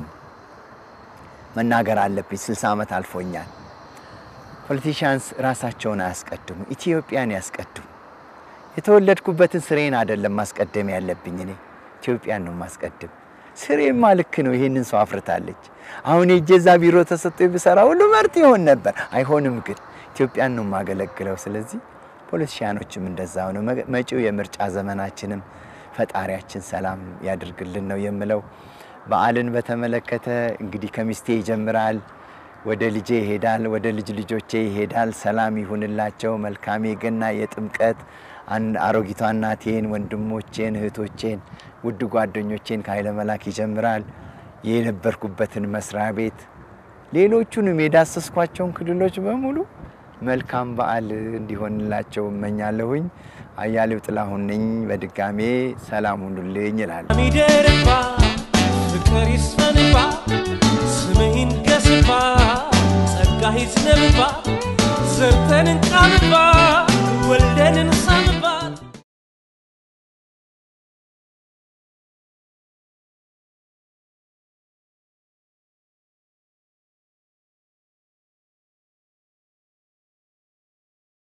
መናገር አለብኝ። 60 ዓመት አልፎኛል። ፖለቲሻንስ ራሳቸውን አያስቀድሙ፣ ኢትዮጵያን ያስቀድሙ። የተወለድኩበትን ስሬን አይደለም ማስቀደም ያለብኝ እኔ ኢትዮጵያን ነው ማስቀድም። ስሬማ ልክ ነው። ይሄንን ሰው አፍርታለች። አሁን የጀዛ ቢሮ ተሰጥቶ ብሰራ ሁሉ መርጥ ይሆን ነበር። አይሆንም ግን ኢትዮጵያን ነው የማገለግለው። ስለዚህ ፖለቲሽያኖችም እንደዛው ነው። መጪው የምርጫ ዘመናችንም ፈጣሪያችን ሰላም ያድርግልን ነው የምለው። በዓልን በተመለከተ እንግዲህ ከሚስቴ ይጀምራል፣ ወደ ልጄ ይሄዳል፣ ወደ ልጅ ልጆቼ ይሄዳል። ሰላም ይሁንላቸው። መልካም የገና የጥምቀት አሮጊቷ እናቴን፣ ወንድሞቼን፣ እህቶቼን፣ ውድ ጓደኞቼን ከኃይለ መላክ ይጀምራል። የነበርኩበትን መስሪያ ቤት ሌሎቹንም የዳሰስኳቸውን ክልሎች በሙሉ መልካም በዓል እንዲሆንላቸው እመኛለሁኝ። አያሌው ጥላሁን ነኝ። በድጋሜ ሰላም ሁኑልኝ ይላል። ሚደርባ ፍቅር ይስፈንባ ስምህ ይንገስባ ጸጋ ይዝነብባ ዘርተን እንቃምባ ወልደን እንሳምባ